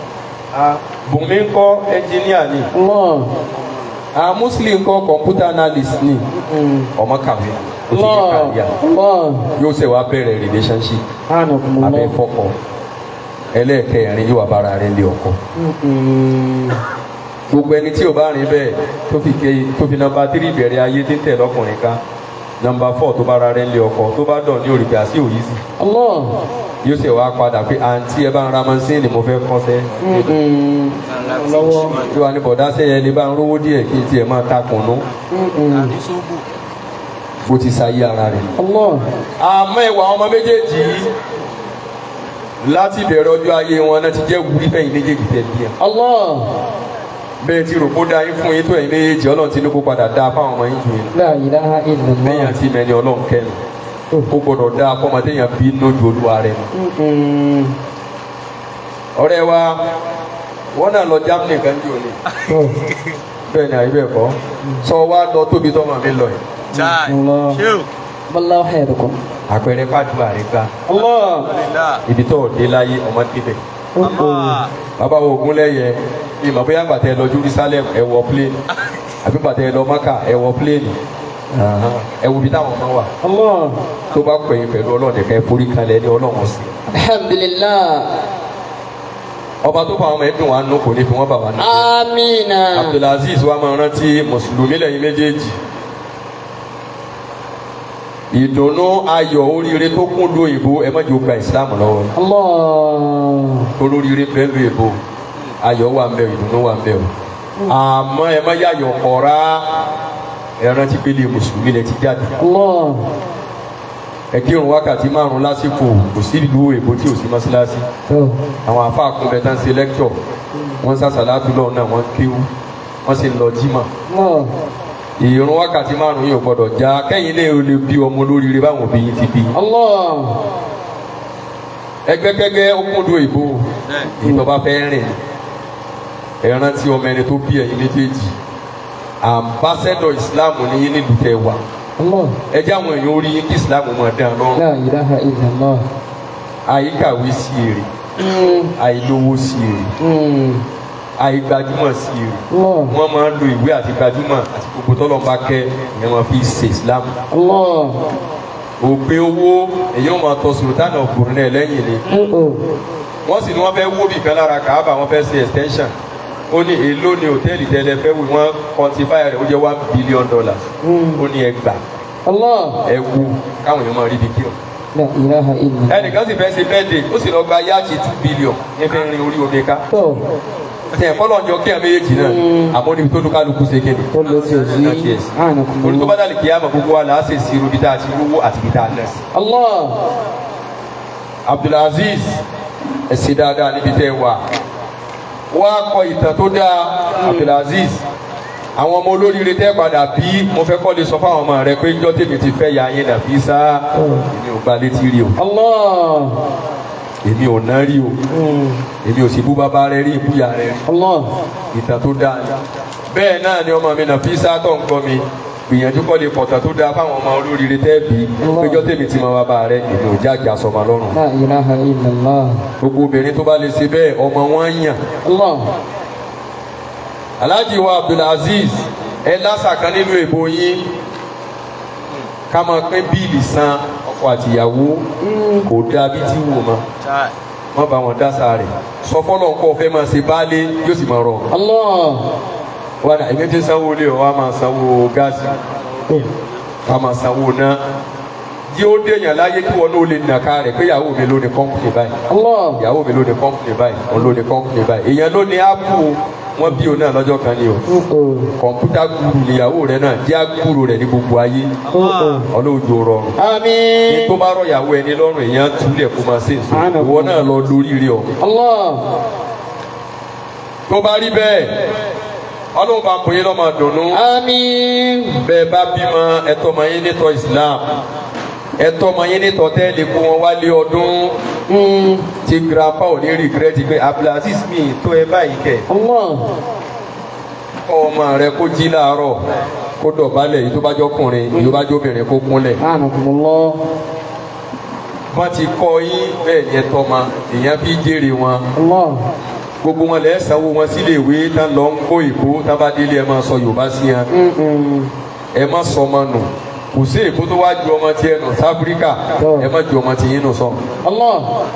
bùnmi ń kọ́ engineer ní الله a muslim ń kọ́ computer analyst ní أمم. ọmọ kàwé ó ti ní الله kàríà الله yóò ṣe wá bẹ̀rẹ̀ relationship أعانكم abẹ́ الله fọ́kọ ẹlẹ́ẹ̀kẹrin yóò wá bára rẹ̀ lé ọkọ أمم. gbogbo ẹni tí o bá rìn bẹ́ẹ̀ tó fi ké tó fi nọ́mbà tírì bẹ̀rẹ̀ ayé tí ń tẹ̀ lọ́kùnrin ká nọ́mbà fọ́ tó bá ra rẹ̀ ń lé ọkọ tó bá dọ̀ ní òrìbẹ̀ àti òyìí الله yóò ṣe wá padà pé àǹtí ẹ bá ń ra mọ́síìnì mo fẹ́ kọ́sẹ́ أمم. الله tí wàá ní bọ̀dá sẹ́yẹ ní bá ń rówó díẹ̀ kí n tiẹ̀ máa ta kùnú أمم. bó ti sáyé ara rẹ̀. الله àmọ́ ìwà ọmọ méjèèjì yìí láti bẹ̀rẹ̀ ọjọ́ ayé wọn náà ti jẹ́ wúrí fẹ́yìn méjèèjì tẹ̀ bí yẹn. الله bẹ́ẹ̀ ti rò kó da yín fún yín tó ẹ̀yin méjèèjì ọlọ́run ti ní kó padà dáa fáwọn ọmọ yín jù yín. لا إله إلا bẹ́ẹ̀ الله yẹn ti mẹ́ni ọlọ́run kẹ́nu. ó gbọ́dọ̀ dáa fọmọdé yẹn bí lójú olúwa rẹ̀ nù. أمم. ọ̀rẹ́ wa wọ́n náà lọ Germany kan jù ní. Oh. bẹ́ẹ̀ ni àyè bẹ́ẹ̀ kọ́ sọ wá lọ tóbi tọ́mọ mi lọ yìí. الله بالله خيركم àpẹẹrẹ pàdùbà rẹ gbà الله ibi tó dé láyé ọmọ débẹ̀. bàbá wo ogun lẹ́yẹ ìmọ̀ bóyá gbàtẹ́ lọ Jerusalem ẹ wọ plane àbí gbàtẹ́ lọ Maka ẹ wọ plane ẹ wo ibi táwọn ọmọ wà الله tó bá pẹ̀yìn pẹ̀lú ọlọ́ọ̀dẹ ká ẹ forí kalẹ̀ ní ọlọ́wọ́n sí. الحمد لله ọba tó fà wọn mọ ẹdùn wa nù kò ní fi wọn bà wá nù. آمين Abdulaziz wa máa rántí mùsùlùmí lẹ́yìn méjèèjì ìdùnnú ayọ̀ oríire tó kún lu ìbò ẹ má jẹ́ ó gba ìsìlámù lọ́wọ́ الله olóríire bẹ́ẹ̀ lu ìbò ayọ̀ wà ń bẹ ìdùnnú wà ń bẹ o àmọ́ ẹ má yàyọ̀ kọ̀ra ẹ rántí pé lè mùsùlùmí lẹ ti jáde الله ẹ kírun wákàtí márùn lásìkò kò sí ìlú èbó tí ò sí mọ́sálásí Oh. àwọn àfa àkùnbẹ tán ṣe lẹ́kítọ̀ wọ́n sàṣàlátù lọ́wọ́ náà wọ́n kéwú wọ́n sì ń lọ jímọ̀ الله ìrun wákàtí márùn yóò gbọ́dọ̀ já kẹ́yìn lè lè bí ọmọ olóríire báwọn òbí yín ti bí Allah. ẹgbẹ́kẹ́gbẹ́ ó kúndùn ìbò ìjọba fẹ́ rìn ẹ rántí ọmọ ẹni tó bí ẹ̀yin méjèèjì ambassador islam ní yín nílùú tẹ wà Allah. ẹ jẹ́ àwọn èèyàn orí yín kí islam mọ̀ dán lọ́rùn La ilaha illallah. àyíkàwé sí èrè Mm. àìlówó sí èrè Mm. àìgbajúmọ̀ sí èrè Allah. wọ́n máa ń lo ìwé àti gbajúmọ̀ àti gbogbo tọ́lọ́mbà kẹ́ ìyẹn wọn fi ṣe islam Allah. òpin owó èyàn máa tọ sultan of brunei lẹ́yìn ni Uh-oh. wọ́n sì ní wọ́n fẹ́ wó bìkan lára kàábà wọ́n fẹ́ ṣe extension ó ní èló ni hòtẹ́ẹ̀lì tẹ́lẹ̀ fẹ́ wí wọ́n quantify rẹ̀ ó jẹ́ one billion dollars ó ní ẹgbà Allah. ẹ wú káwọn èèyàn máa rí ibi kí ọ. La ilaha illallah. ẹnìkan sì fẹ́ ṣe birthday ó sì lọ gba yáàkì two billion ní fẹ́ rin orí omi ká Tó. ṣe ẹ̀kọ́ lọ́njọ́ kí ẹ méjèèjì náà àmọ́ níbi tó dúkálukú ṣe kéde Tó lọ sí òsì. Not yes. torí tó bá dàlí kí á mọ̀ gbogbo wa là á ṣe sí irú bí tá a ti rówó àti bí tá a nà sí. Allah. abdulaziz ẹ ṣe dáadáa níbi tẹ́ ẹ wà wá kọ ìtàn tó dáa abdulaziz àwọn ọmọ olóríire tẹ́ padà bí mo fẹ́ kọ́ lè sọ fáwọn ọmọ rẹ pé njọ́ tèmi ti fẹ́ ya yín nàfi sá èmi ò gba létí rí o Allah. èmi ò ná rí o Mm. èmi ò sì bú bàbá rẹ rí ìbúyà rẹ rí Allah. ìtàn tó dáa ni bẹ́ẹ̀ náà ni ọmọ mi nàfi sá tó ń gbọ́ mi gbìyànjú kọ́ lè pọ̀tàn tó dáa fáwọn ọmọ olóríire tẹ́ bí péjọ́ tèmi ti mọ bàbá rẹ èmi ò jáde àsọmọ lọ́rùn La ilaha illallah. gbogbo obìnrin tó bá lè ṣe bẹ́ẹ̀ ọmọ wọn yàn Allah. alhaji wa abdulaziz ẹ lásà kan nínú èbó yín ká máa pín bíìlì san ọkọ àtìyàwó kò dáa bí tí wò mọ wọn bá wọn dásà rẹ sọ fọlọ nǹkan ọfẹ máa ṣe baálé yóò sì máa rọ Allah. wọn náà èmi ti sanwó lé ọ wọn á máa sanwó gáàsì wọn á máa sanwó náà yí ó déyàn láyé kí wọn náà lè nàka rẹ pé ìyàwó mi ló ní kọ́ńpìnì báyìí Allah. ìyàwó mi ló ní kọ́ńpìnì báyìí òun ló ní kọ́ńpìnì báyìí èèyàn ló ní ápù wọn bí òun náà lọ́jọ́ kan ni o Uh-oh. kọ̀ǹpútà guru níyàwó rẹ náà jẹ́ àgùrù rẹ ní gbogbo ayé Uh-oh. ọlọ́jọ́ rọrùn ní Àmín. tó bá rọ ìyàwó ẹni lọ́rùn èèyàn túlẹ̀ kó máa ṣe èso ìwọ náà lọ lórí rí ọ. Allah. tó bá rí bẹ́ẹ̀ ọlọ́run bá ń bòye lọ́mọ dùnú Àmín. bẹ́ẹ̀ bá bímọ ẹ̀tọ́ ọmọ yín nítọ́ Islam ẹ̀tọ́ ọmọ yín nítọ́ tẹ́lẹ̀ kó wọn wálé ọdún Mm. tí grandpa ò ní rìgírẹ́tì pé Abdulaziz mi tó ẹ báyìí kẹ̀ Allah. kọ́ ọmọ rẹ kó jí láàárọ̀ kó dọ̀bálẹ̀ yìí tó bá jọkùnrin yìí tó bá jọbìnrin kó kúnlẹ̀. Anakumullah. wọ́n ti kọ́ yín bẹ́ẹ̀ ni ẹ tọ́ ma èèyàn fi jèrè wọn Allah. gbogbo wọn lẹ́ẹ̀ sanwó wọn sílé ìwé tán lọ ń kó ìbò tán bá délé ẹ máa sọ Yorùbá sí yẹn Mm-mm. ẹ má sọ ọmọ nù kò sí èbó tó wá ju ọmọ tiẹ̀ nù sáfíríkà ẹ má ju ọmọ tiyín nù sọ. Allah.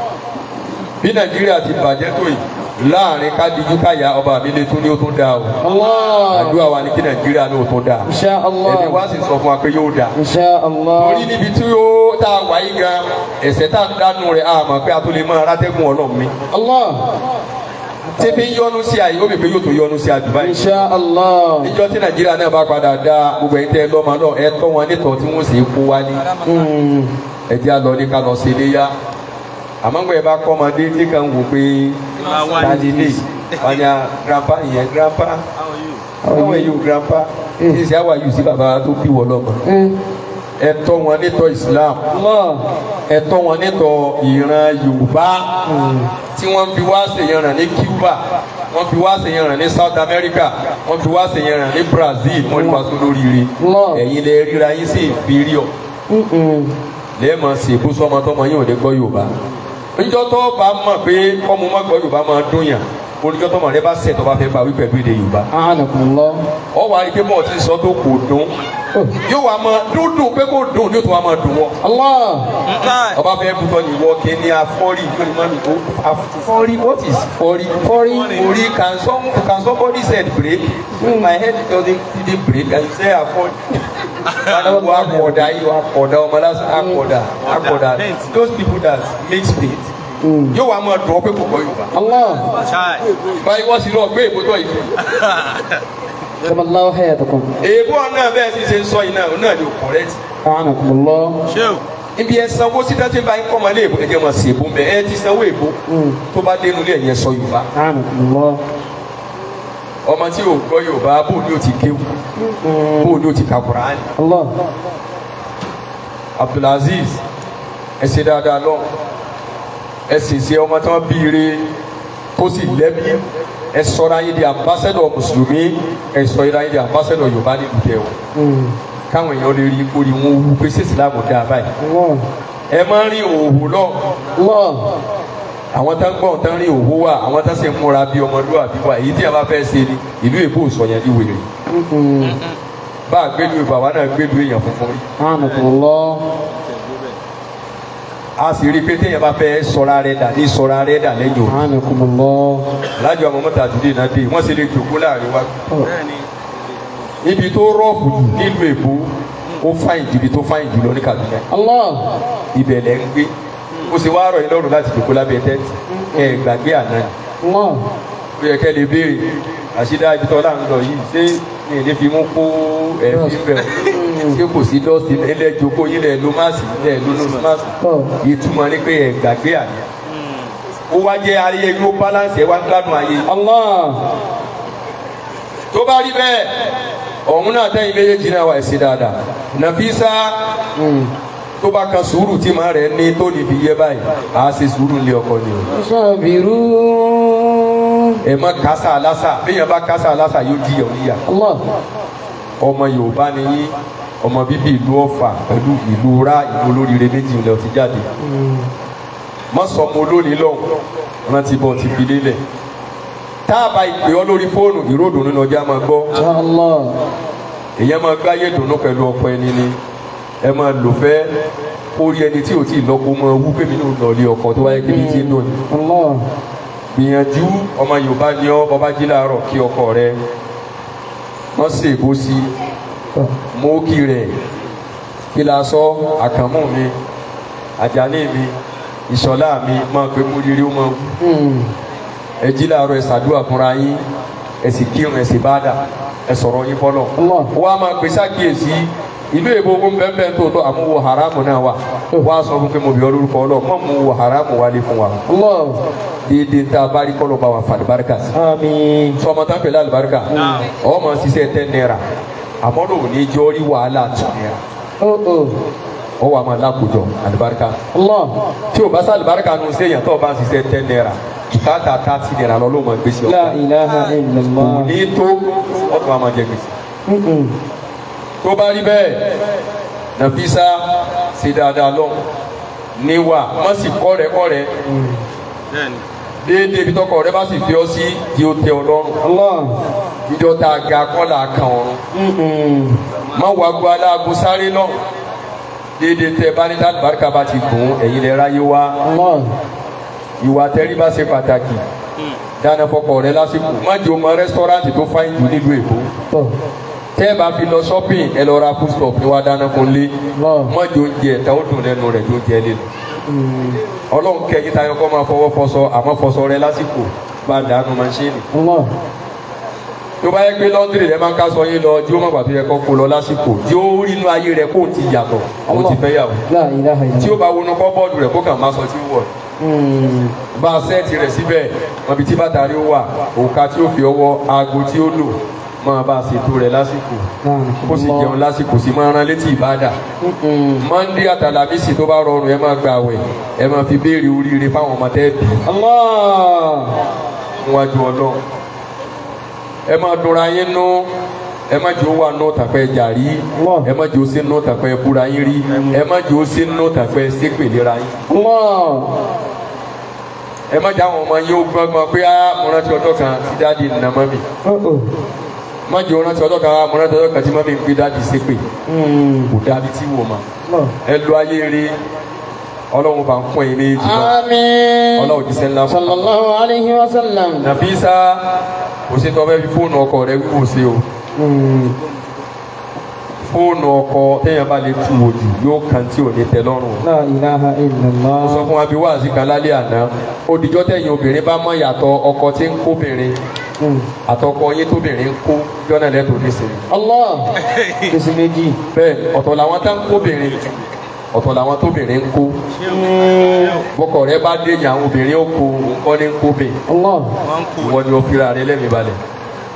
bí Nàìjíríà ti bàjẹ́ tó yìí láàrin kádìjú káyà ọba mi lè tún ní ó tún dáa o Allah. àdúrà wa ni kí Nàìjíríà ní ó tún dáa Insha ẹni Allah. wá sì sọ fún wa pé yóò dáa Insha Allah. torí níbi tí ó tá a wáyé gan ẹsẹ̀ tá a dánú rẹ̀ àmọ́ pé a tó lè máa rátẹ́gùn Ọlọ́run mi. Allah. tí fi ń yọnu sí àyè ó bè pé yóò tó yọnu sí àdúrà yìí. Insha Allah. níjọ́ tí nàìjíríà náà bá padà dá gbogbo ẹ̀yin tẹ́ ẹ lọ́mọ náà ẹ tọ́ wọn nítọ́ tí wọ́n sì kó wá ní. Mm. ẹ jẹ́ àlọ́ ní ká lọ sí iléyá. àmọ́ gbọ́ ẹ bá kọ́ ọmọdé tí kan wò pé tani lè wáyà grandpa ìyẹn grandpa how are you grandpa this is how are you sí bàbá tó bí wọ lọ́mọ. Mm. ẹ tọ́ wọn nítọ́ Islam Allah. ẹ tọ́ wọn nítọ́ ìran Yorùbá tí wọ́n fi wá ṣèyànràn ní Cuba wọ́n fi wá ṣèyànràn ní South America wọ́n fi wá ṣèyànràn ní Brazil wọ́n ní wàásù lóríire Allah. ẹ̀yin lè ríra yín sí inferior Mm-mm. lẹ́ẹ̀mọ̀ sí èkó sọmọ tọmọ yín ò ní gbọ́ Yorùbá níjọ́ tó bá mọ̀ pé kọ́mu má gbọ́ Yorùbá máa dún yàn oníjọ́ tọmọ rẹ bá ṣẹ̀ tó bá fẹ́ bá wí pẹ̀lú èdè Yorùbá Anakumullah. ọ wà á rí i pé bọ́ọ̀ ti sọ tó kò dún yóò wá máa dúndùn pé kò dùn yóò tún wá máa dùn wọ́ Allah. ọba fẹ́ butọ́ ní wọ́ kí ni afọ́rí ìgbóni mọ́mi ó afọ́rí what is fọ́rí Fọ́rí. orí can some can somebody said break my head doesn't really break and you say afọ́rí wọ́n akọ̀dà yìí akọ̀dà ọmọ lásán akọ̀dà akọ̀dà those people that make spade Mm. yóò wá máa dùn ọ́ pé kò gbọ́ Yorùbá Allah. báyìí wọ́n sì lọ gbé ìbòtọ́ yìí Jamallahu hayatakum. èèbó náà bẹ́ẹ̀ sì ṣe ń sọ yìí náà náà ni ò correct Anakumullah. ibi ẹ sanwó sí dájú bá ń kọ́ ọmọ ilé ìbò ẹ jẹ́ mọ̀ sí ìbò mẹ́ ẹ ti sanwó ìbò Mm. tó bá dénú ilé ẹ̀yẹ sọ Yorùbá Anakumullah. ọmọ tí ò gbọ́ yorùbá bó ni ó ti kéwù bó ni ó ti ka Kùránì Allah. abdulaziz ẹ ṣe dáadáa lọ ẹ sì ṣe ọmọ tí wọn bí ire tó sì lẹ́bi ẹ sọra yín di ambassador mùsùlùmí ẹ sọ yín di ambassador yorùbá nílùú tẹ o Mm. káwọn èèyàn lè rí ipò ní wọn wú pé sí ìsìlámù dáa báyìí Allah. ẹ máa ń rí òwò lọ Allah. àwọn tá ń gbọ́n tá ń rí òwò wà àwọn tá sì ń múra bí ọmọlúwàbí wà èyí tí a bá fẹ́ ṣe ni ìlú èbó sọ̀yàn ní wèrè Mm. bá a gbẹ́lu ìbò àwa náà gbẹ́lu èèyàn funfun rí Anakumullah. a sì rí i pé téèyàn bá fẹ́ sọra rẹ̀ dà ní sọra rẹ̀ dà lẹ́yìn òru Anakumullah. alájọ àwọn mọ́tà àdúgbò náà dé wọ́n sì lè jòkó láàrin wa ibi tó rọ́ọ̀fù jù nílùú èbó ó fáyìn jù ibi tó fáyìn jù lọ ní Kaduna Allah. ibẹ̀ lẹ́ ń gbé ó sì wá rọ̀ yín lọ́rùn láti jòkó lábẹ́ tẹ́ǹtì ẹ gbàgbé àná ni Allah. ó yẹ kẹ́ lè béèrè àṣìdá ibi tọ́lá ń lọ yìí ṣé ní ilé fi mú kó ẹ̀fín bẹ̀ ọ́ ṣé kò sí dọ́ọ̀sì ilẹ̀ jòkó yín lẹ̀ ló máàsì lẹ̀ ló ló máàsì Oh. ìtumọ̀ ni pé ẹ gbàgbé àná ó wá jẹ́ ayé yóò balance ẹ wá gbádùn ayé Allah. tó bá rí bẹ́ẹ̀ ọ̀hún náà tẹ́yìn méjèèjì náà wà ẹ̀sìn dáadáa nàfíìsá Mm. tó bá kan sùúrù tí màá rẹ̀ ní tó níbi yẹ báyìí à á ṣe sùúrù lé ọkọ ni o Sabiru. ẹ má kásá alásà béèyàn bá kásá alásà yóò di ọ̀ níyà Allah. ọmọ yorùbá ni yín ọmọ bíbí ìlú ọ̀fà pẹ̀lú ìlú ra ìlú olóríire méjì ńlẹ̀ ti jáde Mm. má sọ ọmọ olónìí lọ́hùn rántí bọ́ ti fi lélẹ̀ tá a bá ìpè ọ lórí fóònù ìròdùn nínú ọjà máa gbọ́ Allah. èyàn máa gbáyé dùnú pẹ̀lú ọkọ ẹni ni ẹ máa lò fẹ́ kó rí ẹni tí ò tí ì lọ́kọ máa wú pé mi náà lọ lé ọkọ tó wáyé kébi tí ń dùn ní. Allah. gbìyànjú ọmọ yorùbá ni ọ bọba jí láàárọ̀ kí ọkọ rẹ wọ́n sì bó sí mọ́ọ́kì rẹ̀ kí la sọ àkànmú mi àjàní mi ìṣọ̀lá mi máa pé kó rírí ó máa wú Mm. ẹ jí láàárọ̀ ẹ ṣàdúrà fúnra yín ẹ sì kírun ẹ sì bá dà ẹ sọ̀rọ̀ yín fọlọ́ Allah. wọ́n á máa gbèsè àkíyèsí ìlú èbó ń bẹ́ẹ̀ tó tó àmúwo haramu náà wà wọ́n á sọ fún pé mo bí ọ lórúkọ ọlọ́ mọ́ mu wo haramu wálé fún wa Allah. déédéé tá a bá rí kọ́lọ́ bá wa fa àlùbáríkà sí Àmín. sọmọ tá a pèlè àlùbáríkà ọ̀ máa ṣiṣẹ́ tẹ́ náírà àmọ́ ló ní jọ́ rí wàhálà tún náírà Oh oh. ọ̀ wà máa lákòjọ àlùbáríkà Allah. tí o bá sá àlùbáríkà nù séèyàn tó o bá ń ṣiṣẹ́ tẹ́ náírà káàtà tá ti náírà lọ́ ló máa gbèsè La ọ̀pọ̀ ilaha illallah. ní tó ọ̀tún wa máa jẹ gbèsè. Mm-mm. tó bá rí bẹ́ẹ̀ nàfísà ṣe dáadáa lọ níwà má sì kọ́rẹ́kọ́rẹ́ déédéé ibi tọkọ rẹ bá sì fi ọ sí di ó tẹ ọ lọ́rùn Allah. ìjọ tá a ga kọ́là kan ọ̀run Mm-mm. má wàá gbọ́ aláàgó sáré lọ déédéé tẹ bá ní tàbí barika bá ti gùn ẹ̀yin lè ráyé wá Allah. ìwà tẹríba ṣe pàtàkì dáná fọkọ rẹ lásìkò má jẹ́ o mọ rẹ́sítọ́rántì tó fáyín jù nílùú èkó Oh. tẹ́ ẹ bá fi lọ shopping ẹ lọ ra food stuff ní wàá dáná fún lé Allah. má jẹ́ oúnjẹ ẹ̀ta ó dùn lẹ́nu rẹ̀ jó jẹ́ lé lọ. Mm. ọlọ́run kẹ́yìn tayọ kọ́ máa fọwọ́ fọṣọ àmọ́ fọṣọ rẹ lásìkò bá dànù maṣíìnì. Allah. tó bá yẹ pé lọ́ndìrì rẹ máa ń ká sọ yín lọ jí ó má gbà tó yẹ kó kó lọ lásìkò jí ó rí inú ayé rẹ kó o ti yàtọ̀ àwọn ti fẹ́ yàwó. La ilaha tí ó illallah. bá wọnú kọ́bọ́ọ̀dù rẹ̀ kó kàn máa sọ tí ó wọ̀ Mm. bá a sẹ́ẹ̀tì rẹ̀ síbẹ̀ mọ̀bí tí bàtà rí ó wà òkà tí ó fi ọwọ́ aago tí ó lò máa bá a ṣètò rẹ̀ lásìkò kó sì jẹun lásìkò sí máa rán létí ìbádà Mm-mm. mọ́ndé àtàlàmísì tó bá rọrùn ẹ máa gba àwẹ̀ ẹ máa fi béèrè oríire fáwọn ọmọ tẹ́ bí Allah. níwájú ọlọ́run ẹ máa dunra yín nú ẹ má jẹ́ ó wà nù tàpẹ́ jàrí Allah. ẹ má jẹ́ ó sí nù tàpẹ́ búra yín rí ẹ má jẹ́ ó sí nù tàpẹ́ sépèlera yín Allah. ẹ má jẹ́ àwọn ọmọ yín ó gbọ́ngbọ́n pé á mo rántí ọjọ́ kan tí dáàdi nà mọ́ mi Oh oh. má jẹ́ ó rántí ọjọ́ kan á mo rántí ọjọ́ kan tí mọ́ mi ń gbé dáàdi sépè Mm. kò dábí tí wò ma Allah. ẹ lo ayé rí ọlọ́run bá ń pọ́n yín méjì lọ Àmín. ọlọ́run jíṣẹ́ ńlá fún Sallallahu alayhi wa sallam. nàfíìsá kò sí tọ́fẹ́ fi fóònù ọkọ rẹ kú sí o Mm. fóònù ọkọ téèyàn bá lè tu wò jù yóò kàn tí ò ní tẹ́ lọ́rùn o. La ilaha illallah. mo sọ fún wa bí wáàsí kan lálẹ́ àná òdìjọ́ tẹ̀yìn obìnrin bá mọ̀ yàtọ̀ ọkọ tí ń kóbìnrin Mm. àtọkọ yín tóbìnrin ń kó jọ́nà lẹ́tọ̀ọ́ nísìnyí. Allah. Kìsì méjì. bẹ́ẹ̀ ọ̀tọ̀ làwọn tá ń kóbìnrin ọ̀tọ̀ làwọn tóbìnrin ń kó Mm. bọ́kọ̀ rẹ bá dé yàn àwọn obìnrin ó kó nǹkan ní kóbìn Allah. ìwọ ni ó fira rẹ lẹ́mìí balẹ̀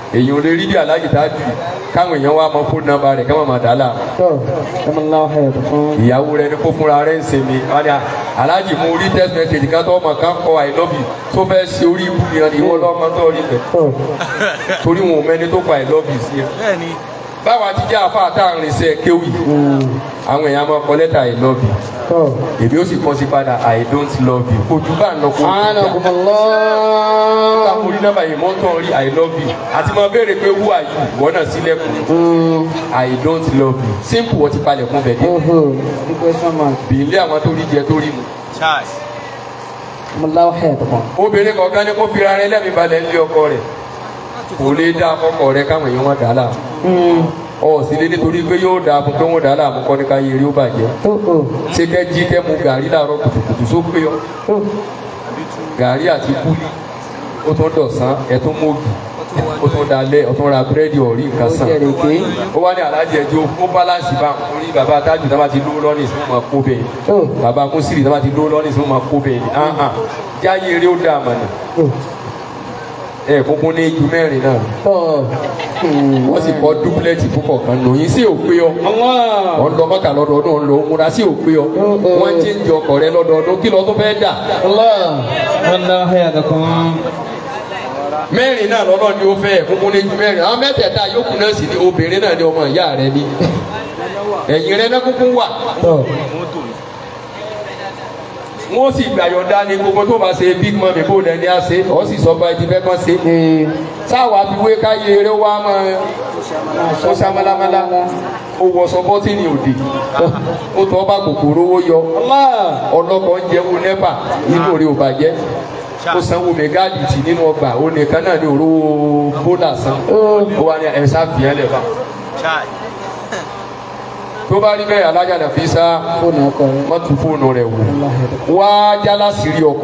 èyí ò lè rí bí aláàjì tájù káwọn èèyàn wá mọ fóònù nọ́mbà rẹ̀ káwọn máa dà á láàmú tó ẹ máa láwọn ẹ̀ tó fún. ìyàwó rẹ ní kó fúnra rẹ ń sinmi wọn ni aláàjì mú orí text message kan tó ọmọ kan kọ i love you tó fẹ́ ṣe orí ibú yẹn ni ìwọ lọ́mọ tó rí bẹ̀ tó torí wọn ò mẹ́ni tó kọ i love you sí ẹ. bẹ́ẹ̀ni báwa ti jẹ́ àfa àtàrin iṣẹ́ kéwì àwọn èèyàn máa kọ lẹ́tà i love you tó. èmi ó sì kọ́ sí padà i don't love you ojú bá ń lọ kó àánà kò mọ̀ lọ́. ká mo rí nọ́mbà yìí mọ́ tán rí i love you àti máa béèrè pé who are you wọ́n náà sílẹ̀kùn i don't love you simple wọ́n ti palẹ̀kùn bẹ̀ dé oho ní question mark. bìílé àwọn tó rí jẹ tó rí mu. chai mo láwọn ẹ̀ tó fún. obìnrin kọ̀ọ̀kan ní kó fira rẹ lẹ́mìí balẹ̀ ńlé ọkọ rẹ̀ kò lè dá ọkọ rẹ káwọn èèyàn wọn dà á láàmú ọ sì lé nítorí pé yóò dáa fún pé wọn dà á láàmú kọ́ ní ká yẹ eré ó bàjẹ́ tó o ṣé kẹ́ jí kẹ́ mu gàrí láàárọ̀ kùtùkùtù só pé ọ tó gàrí àti kúlí ó tún dọ̀sán ẹ̀ tún mọ́ọ̀gì ó tún dalẹ̀ ó tún ra búrẹ́dì ọ̀rí nǹkan ó sàn jẹ́ rèké. ó wá ní alájẹ ẹjọ́ ó báláǹsì bá orí bàbá tájù náà bá ti lówó lọ́nà ìsìn máa kó bẹ́ẹ̀ tó bàbá kúnsìrì náà bá ti lówó lọ́nà ìsìn máa kó bẹ́ẹ̀ ni ah ah jáyé eré ó dá àmàlà tó ẹ kúnkún ní ju mẹ́rin náà tó. wọ́n sì kọ́ dúpúlẹ̀tì púpọ̀ kan nù yín sí òpé ọ wọ́n lọ mọ́kà lọ́dọọdún ń lọ múra sí òpé ọ wọ́n jí ń jọ ọkọ̀ rẹ lọ́dọọdún kí lọ́ọ́ tó fẹ́ dà Allah wọn láwọn ẹ̀ tó fún. mẹ́rin náà lọ́nà ni ó fẹ́ kúnkún ní ju mẹ́rin àwọn mẹ́tẹ̀ẹ̀ta yòókù náà sì ni obìnrin náà ni ọmọ ìyá rẹ ní ẹ̀yìn rẹ náà kúnkún wà tó wọ́n sì gbàyọ̀dá ní gbogbo tó bá ṣe big mummy bó lẹ́ni á ṣe ọ́ sì sọ bá ẹni fẹ́ kàn ṣe ee sáwà fi wé káyé eré wa máa ó sá málámálá ó wọṣọ bọ́tìnì òdì ó tọ́ bá kòkòrò owó yọ ọlọ́kọ̀ ń jẹ́wọ́ nẹ́pà inú rẹ̀ ò bàjẹ́ ó sanwó mẹ́gáàdì tì nínú ọgbà ó nìkan náà ní òró bólà san ó wà ní ẹ̀sà fìyàn lẹ́fà chai tó bá rí bẹ́ẹ̀ alájà náà fi sá fóònù ọkọ rẹ. má tu fóònù rẹ̀ wò wá jálá sírí ọkọ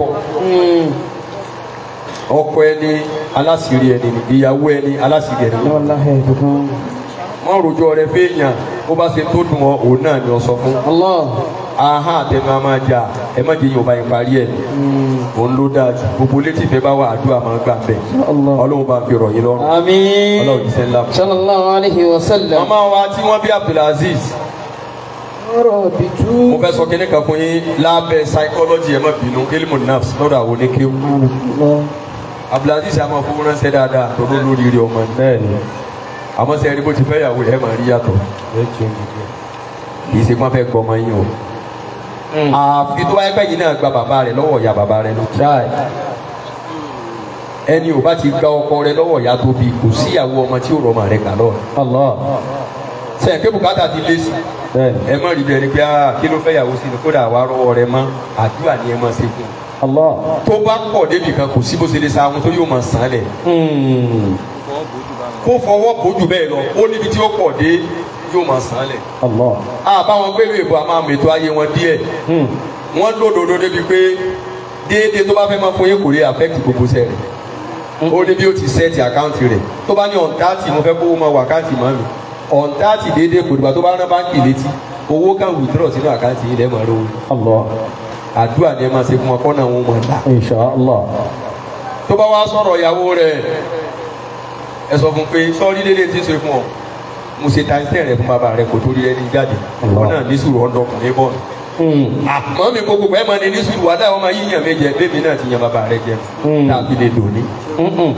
ọkọ ẹni aláṣìírí ẹni ni ìyàwó ẹni aláṣìírí ẹni ni wọn láwọn ẹ̀ tó fún. wọn rojọ́ rẹ̀ fẹ́ẹ̀yàn bó bá ṣe tó dùn ọ òun náà ni ọ sọ fún Allah aha àtẹnu a máa jà ẹ má jẹ yorùbá yẹn parí ẹ òun ló dáa jù gbogbo létí ìfẹ́ bá wà àdúrà máa gbà bẹ Allah. Ọlọ́run bá fi rọ̀ yín lọ́rùn àmín. Ọlọ́run ti sẹ ńlá. sallallahu alayhi wa sallam. màmá wa tí wọ́n bí Abdulaziz ọ̀rọ̀ bìtú. mo fẹ́ sọ kíní kan fún yín lábẹ́ psychology ẹ má bínú ilmu nafs lọ́dọ̀ àwọn oníkéwù Abdulaziz àmọ́ fún ránṣẹ́ dáadáa tó ló lórí rí ọmọ ní. bẹ́ẹ̀ni àmọ́ sẹ́yìn bó ti fẹ́ yàwó ẹ̀ máa rí yàtọ̀ kì í ṣe pọ́n fẹ́ gbọ́ ọmọ yín o àfi tó wáyé pẹ́yìn náà gba bàbá rẹ̀ lọ́wọ́ ìyá bàbá rẹ̀ lọ. ẹni ò bá ti gba ọkọ rẹ̀ lọ́wọ́ ìyá tó bí kò síyàwó ọmọ tí ò rọ ọmọ rẹ̀ kà lọ. Allah sẹ́yìn pé bùkátà ti lé sí bẹ́ẹ̀ni ẹ mọ̀ rí bẹ́ẹ̀ ni pé ah, kí ló fẹ́ yàwó sí ni kódà wàá rọwọ́ rẹ̀ mọ́ àdúrà ni ẹ mọ̀ ṣe fún un. Allah tó bá pọ̀ débi kan kò sí bó ṣe lè sa àwọn tó yóò mọ̀ sàn án lẹ̀. Hmm. kó fọwọ́ bójú bẹ́ẹ̀ lọ ó níbi tí ó pọ̀ dé yóò mọ̀ sàn án lẹ̀. Allah àbáwọn gbèrú ìbò a máa mètò ayé wọn díẹ̀ Hmm. wọ́n lódodo débi pé déédéé tó bá fẹ́ máa fún yín kò lè affect gbogbo sẹ́ rẹ̀ ó ní bí ó ti sẹ́ẹ̀tì àkáǹtì rẹ̀ tó bá ní ọ̀ǹtàtì mo fẹ́ kó máa wà àkáǹtì mọ́ mi ọ̀ǹtàtì déédéé kò dìgbà tó bá rán báńkì létí owó kan withdraw sínú àkáǹtì yìí lẹ́ẹ̀mọ́ rówó Allah àdúrà ni ẹ máa ṣe fún wọn kọ́nà wọn máa là insha Allah tó bá wá sọ̀rọ̀ ìyàwó rẹ̀ ẹ sọ fún pé sọ́ọ́rí lédè tí ń ṣe fún ọ mo ṣe tàǹtẹ̀ rẹ̀ fún bàbá rẹ̀ kò tó rí ẹni jáde Allah. wọn náà ní sùúrù ọ̀dọ́kùnrin bọ́ọ̀lù Hmm. àmọ́ mi gbogbo ẹ̀ máa ní ní sùúrù wàdà wọn máa yíyan mi jẹ bébí náà ti yan bàbá rẹ jẹ Mm. tàbí lè lò ní Mm-mm.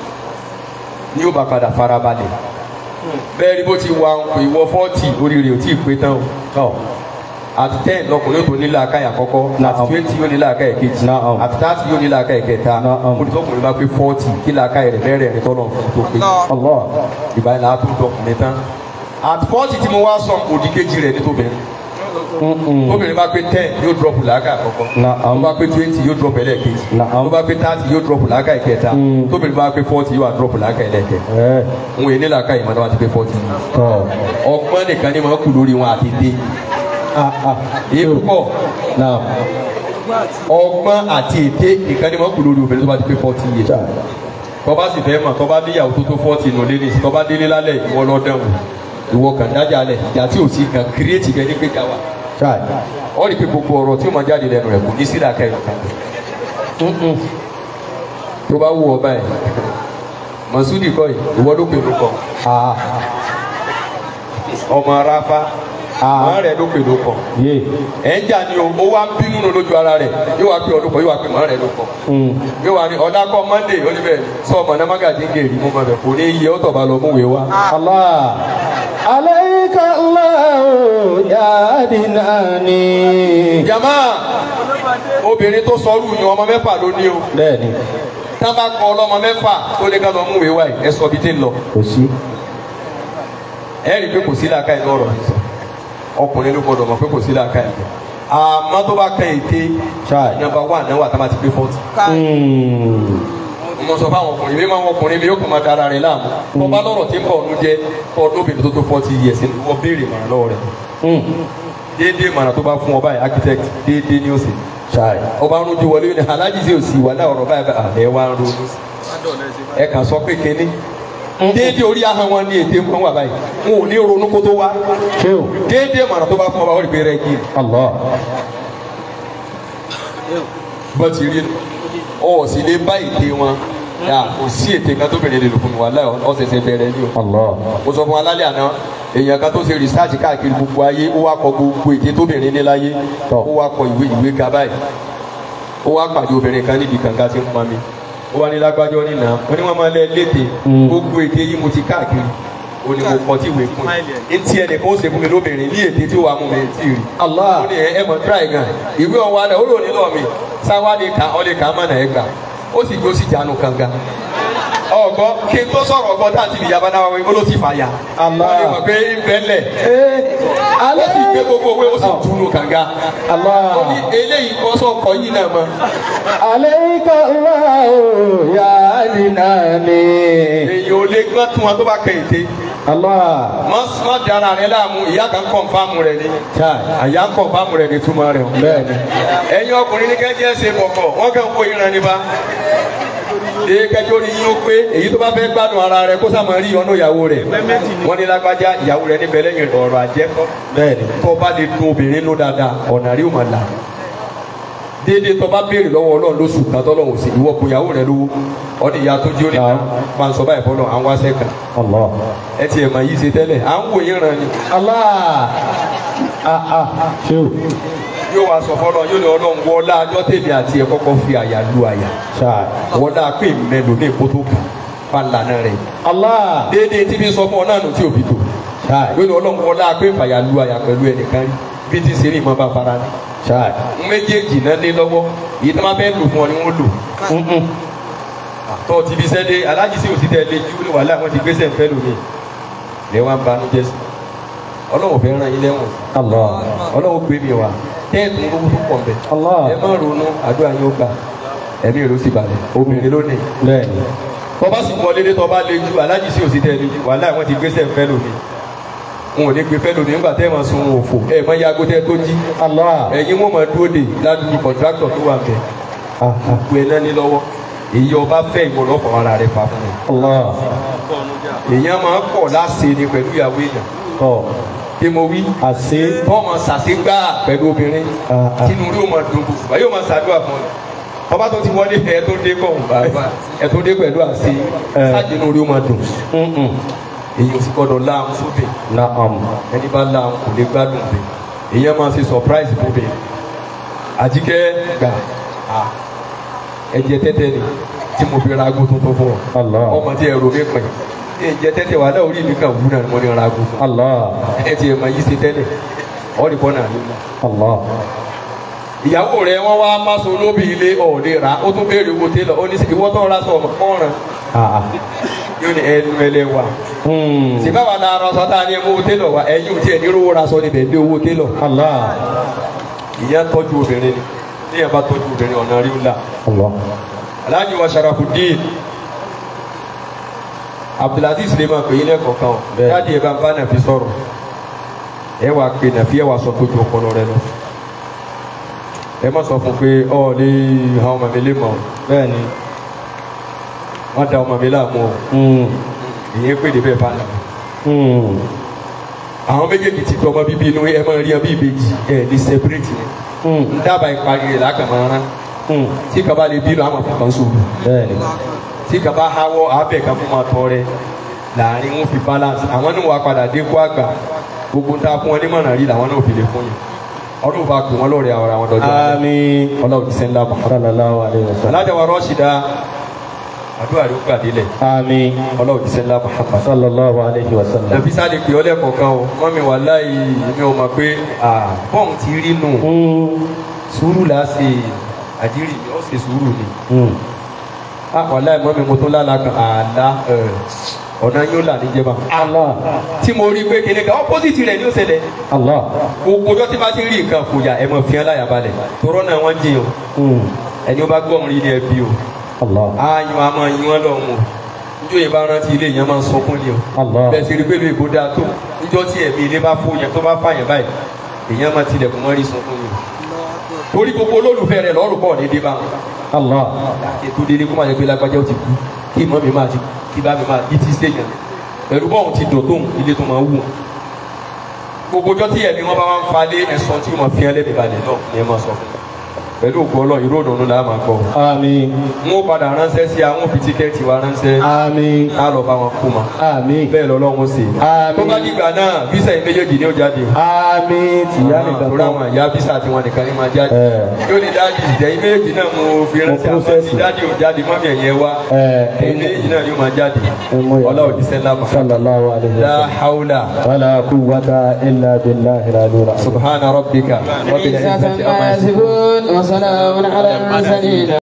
ní ó bá padà farabalẹ̀ bẹ́ẹ̀ ni bó ti wà ń pè wọ fọ́ọ̀tì oríire ò tí ì pé tán o Tọ́. àti ten lọkùnrin tó nílò akáyà kọ́kọ́ Naam. àti twenty yóò nílò akáyà kejì Naam. àti thirty yóò nílò akáyà kẹta Naam. olùtọ́kùnrin bá pé forty kí lè akáyà rẹ̀ bẹ́ẹ̀rẹ̀ rẹ̀ tọ́nà fún tó pé Allah ìgbà yẹn láti dọkùnrin tán àti forty tí mo wá sọ òdì kejì rẹ̀ ní tóbìnrin Mm-mm. tóbìnrin bá pé ten yóò drop làákà àkọ́kọ́ Naam. tó bá pé twenty yóò drop ẹlẹ́ẹ̀kejì Naam. tó bá pé thirty yóò drop làákà ìkẹta Mm. tóbìnrin bá pé forty yóò wá drop làákà ẹlẹ́ẹ̀kẹ ẹ òun èyí ní làákà ìmọ̀ tó bá ti pé forty tọ́ ọgbọ́n nìkan ni màá kú lórí wọn àti dé ah ah èyí púpọ̀ naam ọgbọ́n àti ète nìkan ni màá kú lórí obìnrin tó bá ti pé forty years Chai. tọ́ba sì fẹ́ mọ̀ tọ́ba níyàwó tó tó fọ́ọ̀tì nù lélẹ̀ sí tọ́ba délé lálẹ́ ìwọ lọ́dẹ̀wò ìwọ kàn dájà lẹ̀ ìjà tí ò sí kan kírètì bẹ́ẹ̀ ní pé jà wà. Chai. wọ́n rí i pé gbogbo ọ̀rọ̀ tí ó máa jáde lẹ́nu rẹ̀ kò ní sí làákà ìlú kan. Mm-mm. tó bá wù ọ báyìí Masudi kọ́ yìí ìwọ ló pè lóko Ah. ọmọ aráfá Ah. màá rẹ̀ ló pè lóko Yé. ẹ̀ ń jà ní o ó wá ń bínú nù lójú ara rẹ̀ yóò wá pé ọdún kan yóò wá pé màá rẹ̀ lóko Mm. yóò wá ní ọ̀dà kọ́ Monday ó ní bẹ́ẹ̀ sọ ọmọ náà mágàdí ń gèrè mú mọ̀bẹ̀ kò ní iye ó tọ̀ba lọ mú wèé wá. Allah. Alayka Allah ya dinani. jama obìnrin tó sọrú yan ọmọ mẹ́fà ló ní o Bẹ́ẹ̀ni, tá a bá kọ ọlọ́mọ mẹ́fà tó ní ká lọ mú wèé wá yìí ẹ sọ bí tẹ́ ń lọ. kò sí. ẹ rí i pé kò sí làákà inú ọ̀rọ̀ yìí sọ ọkùnrin ló gbọdọ̀ mọ̀ pé kò sí làákà yìí àmọ́ tó bá kẹ́ ète Ṣáà. nàmbà wà náà wà tá a bá ti gbé fọ́ọ̀tì. Mm. mo sọ fáwọn ọkùnrin mi máa ń ọkùnrin mi yóò kàn máa dára rẹ̀ láàmú tó bá lọ́rọ̀ tí ń bọ̀ ọ̀nù jẹ́ ọdún obìnrin tó tó fọ́ọ̀tì yẹ̀ sí wọ́n béèrè màrà lọ́wọ́ rẹ̀ Mm. déédéé màrà tó bá fún ọba yìí architect déédéé ni ó sì Ṣáà. ọba ń rojú wọlé ní alájí sí òsì wà náà ọ̀rọ̀ báyìí bá ẹ wá ń ronú sí ẹ kàn sọ pé kínní déédéé orí ahọ́n wọn ní ètè ń wà báyìí wọn ò ní ronú kó tó wá Ṣé o? déédéé màrà tó bá fún ọba ó rí pé rẹ kí Allah. bọ́ ti rí ọ sì lè bá ète wọn yà kò sí ète kan tó bẹ̀rẹ̀ lè lò fún mi wà láì ọ̀sẹ̀sẹ̀ bẹ̀rẹ̀ ni o Allah. mo sọ fún wa lálẹ́ àná èèyàn kan tó ṣe rìsáàjì káàkiri gbogbo ayé ó wá kọ gbogbo ète tóbìnrin ní láyé Tọ́. ó wá kọ ìwé ìwé ga báyìí ó wá pàdé obìnrin kan níbi kànga tí ń pọn mi ó wá ní lágbájọ́ nínà ó ní wọ́n máa lẹ léde Mm. gbogbo ète yìí mo ti káàkiri ó ní mo kọ tí ìwé fún yìí ntí ẹnìkan ó ṣe fún mi lóbìnrin ní ète tí ó wà mú mi tí ì rí Allah. ó ní ẹ ẹ mọ̀ tíráì gan ìwé ọ̀wá náà ó lò nílò mi sáwá lè kà ọ́ lè kà á mọ̀ náà ẹ gbà ó sì gbó sí jánu kànga ọgbọ kí n tó sọ̀rọ̀ ọgbọ tá à ti bìyà bá náà wí ó ló ti fàyà Allah. wọ́n lè mọ̀ pé ń bẹ lẹ̀ Eh. ó sì gbé gbogbo owó ó sì túnú kànga ó Allah. ní eléyìí kọ́ sọ kọ́ yìí náà mọ́ Alayka Allah ya dinani. èyí ò lè gbọ́n tún wọn tó bá kẹ́ ète Allah. mọ́ mọ́ dára rẹ láàmú ìyá kan kọ̀ǹfàmù rẹ ni Ṣáà. àyà ń kọ̀ǹfàmù rẹ ni túmọ̀ rẹ o Bẹ́ẹ̀ni. ẹ̀yin ọkùnrin ní kẹ́jẹ́ ṣe bọ̀kọ̀ wọ́n kàn kó ìran nípa ee kẹjọ ni yín ó pé èyí tó bá fẹ́ gbádùn ara rẹ kó sàmọ́ rí ọ̀nà ìyàwó rẹ̀ wọ́n ní lágbájá ìyàwó rẹ̀ níbẹ̀ lẹ́yìn ọ̀rọ̀ àjẹkọ́ Bẹ́ẹ̀ni. tó bá lè dun obìnrin ló dáadáa ọ̀nà rí òmà là déédéé tó bá béèrè lọ́wọ́ ọlọ́run lóṣù kan tọ́lọ́run sì ìwọ kò ìyàwó rẹ lówó ọdún ìyá tó jí ó ní Naam. máa ń sọ báyìí fọlọ́ àwọn aṣẹ́ kan Allah. ẹ ti ẹ̀ mà yí ṣe tẹ́lẹ̀ à ń wò yín ràn ni Allah. Ah ah. Ṣé o? yóò wá sọ fọlọ́ yóò ní ọlọ́run wọlá ajọ́ tèmi àti ẹ̀ kọ́kọ́ fi àyà lu àyà Ṣáà. wọlá pé mẹ́lò ní ìkótó kan bá lànà rẹ̀ Allah. déédéé tí bí sọ fún ọ náà nù tí òbí tó Ṣáà. yóò ní ọlọ́run wọlá pé fàyà lu àyà pẹ̀lú ẹnìkan rí bí ti ṣe ní ìmọ̀ bá fara ní. Ṣáà. méjèèjì náà ní lọ́wọ́ èyí tó máa fẹ́ lò fún ọ ni wọ́n lò Mm-mm. tọ́ ti fi sẹ́dé alájí sí òsì tẹ̀lé ju ní wàhálà wọn ti gbé sẹ́ǹfẹ́ lómi lẹ́ wá ń banú jẹ́ sí ọlọ́run fẹ́ ràn yín lẹ́wọ̀n Allah. ọlọ́run gbé mi wá tẹ́ẹ̀tù owó tó pọ̀ mbẹ́ Allah. ẹ má ronú àdúrà yín ó gbà ẹ̀mí ìró sì balẹ̀ obìnrin lónìí Bẹ́ẹ̀ni. tọ́ba sì wọlé dé tọ́ba lé ju alájí sí òsì tẹ̀lé ju wàhálà wọn ti gbé sẹ́ǹfẹ́ lómi wọn ò ní gbé fẹ́ lómi nígbà tẹ́ ẹ̀ máa sun òfò ẹ̀ máa yago tẹ́ tó jí Allah. ẹ̀yin wọn máa dúró de ládùúgbò kọ̀ǹtráktọ̀ tó wà bẹ́ẹ̀ Ah ah. gbé náà ní lọ́wọ́ èyí ọba fẹ́ ìwọ lọ́fọ̀ ara rẹ̀ fà fún mi Allah. èèyàn máa ń pọ̀ láṣẹ ni pẹ̀lú ìyàwó èèyàn Tọ́. kí mo wí Àṣé. tọ́mọ ṣàṣegbá pẹ̀lú obìnrin Ah, ah. kínú rí o máa dùn gbogbo yóò máa ṣàdúrà fún ọ ọba tó ti wọlé ẹ tó dé kọ̀ bàbá ẹ tó dé pẹ̀lú àṣẹ Eh. ṣáàjìnú rí o máa dùn Mm-mm. èyí ò sì gbọdọ̀ láàmú sóbè Naam. ẹni bá láàmú kò lè gbádùn bẹ èèyàn máa ṣe surprise fún bẹ àjíkẹ́ gbà á ẹ̀jẹ̀ tẹ́tẹ́ ni tí mo fi ra aago tuntun fún ọ Allah. ọmọ tí ẹrù mi pin ẹ̀jẹ̀ tẹ́tẹ́ wà láwùrí mi kàn wúrà ni mo ní ra aago fún Allah. ẹ ti ẹ̀ máa yí ṣe tẹ́lẹ̀ ọ́ ní bọ́nà àlùmọ́. Allah. ìyàwó rẹ wọn wá máso lóbi ilé ọ̀ọ́dẹ rà ó tún béèrè owó télọ̀ ó ní ìwọ́ tó ra sọ ọmọ kọ́ran Ah ah. yóò ní ẹnu ẹlẹ́wà. Hmm. sì báwa la ara sọ tá a ní owó télọ̀ wa ẹ̀yin ò tiẹ̀ ní owó ra sọ níbẹ̀ ní owó télọ̀. Allah. ìyá tọ́jú obìnrin ni ní ẹ̀ bá tọ́jú obìnrin ọ̀nà rí ńlá. Allah. aláàjì wa Sharafuddin Abdulaziz lè máa pè yín lẹ́kọ̀ọ̀kan o Bẹ́ẹ̀. jáde ẹ̀ bá ń bá nàfi sọ̀rọ̀ ẹ wàá pe nàfi ẹ wàá sọ tójú ọpọlọ rẹ lọ ẹ má sọ fún pé ọ ní àwọn ọmọ mi lè mọ Bẹ́ẹ̀ni. wọn da ọmọ mi láàmú o Hmm. ìyẹn pè dé bẹ́ẹ̀ bá nà Hmm. àwọn méjèèjì ti tọmọ bíbí inú ẹ máa rí ẹ bí ìbejì ẹ ní separate ni Hmm. ń dábàá ìparí rẹ lákàmọ́ ara Hmm. tí kaba lè bínú àmọ̀ fún kan sóòrù Bẹ́ẹ̀ni. tí kaba hawọ́ abẹ́ kan fún ma tọrẹ láàrin wọn fi balance àwọn ní wàá padà dé kó àgbà gbogbo ń ta fún wọn ní mọ̀nà rí làwọn náà fi lè fún yín ọdún bá pè wọn lórí àwọn àwọn dọjọ́ àmín ọlọ́run ti sẹ́ńdá mọ̀. sallallahu alayhi wa sallam alájà wa rọ́ṣìdá àdúrà ló gbà délẹ̀ àmín ọlọ́run ti sẹ́ńdá Muhammad. sallallahu alayhi wa sallam. nàbí sáde pé ọlẹ́kọ̀ọ́ kan o mọ́mi wà láì mi ò mọ̀ pé bọ́ọ̀n ti rí nù sùúrù là á ṣe àjírí ó ṣe sùúrù ni. wà láì mọ́mi mo tó lálàá kan àlá ọ̀nà yóò là ní jẹba. Allah tí mo rí pé kíni kan opposite rẹ̀ ni ó ṣẹlẹ̀ Allah gbogbo ọjọ́ tí bá ti rí nǹkan fòyà ẹ̀ mọ̀ fìyàn láyà balẹ̀ tòrọ́ náà wọ́n jiyàn ẹni ó bá gbọ́ ọmọ ilé ẹbí o Allah ààyàn a máa yín wọn lọ́wọ́ níjọ́ yìí bá rántí ilé yẹn máa ń sọkún ni o Allah bẹ́ẹ̀ sì rí pé lóye kó dáa tó níjọ́ tí ẹ̀mí ilé bá fò yẹn tó bá fàyàn báyìí èèyàn máa tilẹ̀kùn mọ́rí sọkún ni o torí gbogbo olólùfẹ́ rẹ̀ lọ́rùn pọ̀ ní dé bá wọn Allah ètò délé kó máa yẹ pé lágbájá ó ti kú kí ìmọ̀ mi máa ti kí bá mi máa bí tí sèyàn ẹ̀rù bọ́ọ̀hún ti dùn tóun ilé tó máa wù wọn. gbogbo ọjọ́ tí ẹ̀mí wọn bá máa ń falẹ̀ ẹ̀sọ́ tí wọ́n fi ẹlẹ́mìí balẹ̀ náà ni ẹ máa sọ fún un pẹ̀lú òkú ọlọ́run ìró òdòdó la máa gbọ́. àmín n ó padà ránṣẹ́ sí àwọn òfin tíkẹ́ẹ̀tì wa ránṣẹ́ àmín á lọ bá wọn kú ma àmín bẹ́ẹ̀ lọ́lọ́run ṣe. Àmín. tó bá dìgbà náà físà yìí méjèèjì ni ó jáde o. àmín tìyá nìkan àbúrò àwọn ìyá físà tí wọn nìkan ní máa jáde. Ẹ̀. yóò ní dáàdì ìjẹ́yìn méjèèjì náà mo fi ránṣẹ́ Mo àmọ́ process. tí dáàdì ò jáde mọ́mí ẹ̀yẹ wá. Ẹ̀. ẹ̀yin méjèèjì náà ni ó máa jáde. ọlá òdì sẹ́lá mọ́. sallallahu alayhi wa la sallam. hawla ولا قوة إلا بالله العلي العظيم subhana rabbika rabbil عيسى izzati amma ما yasifun. يصفون وسلام على المرسلين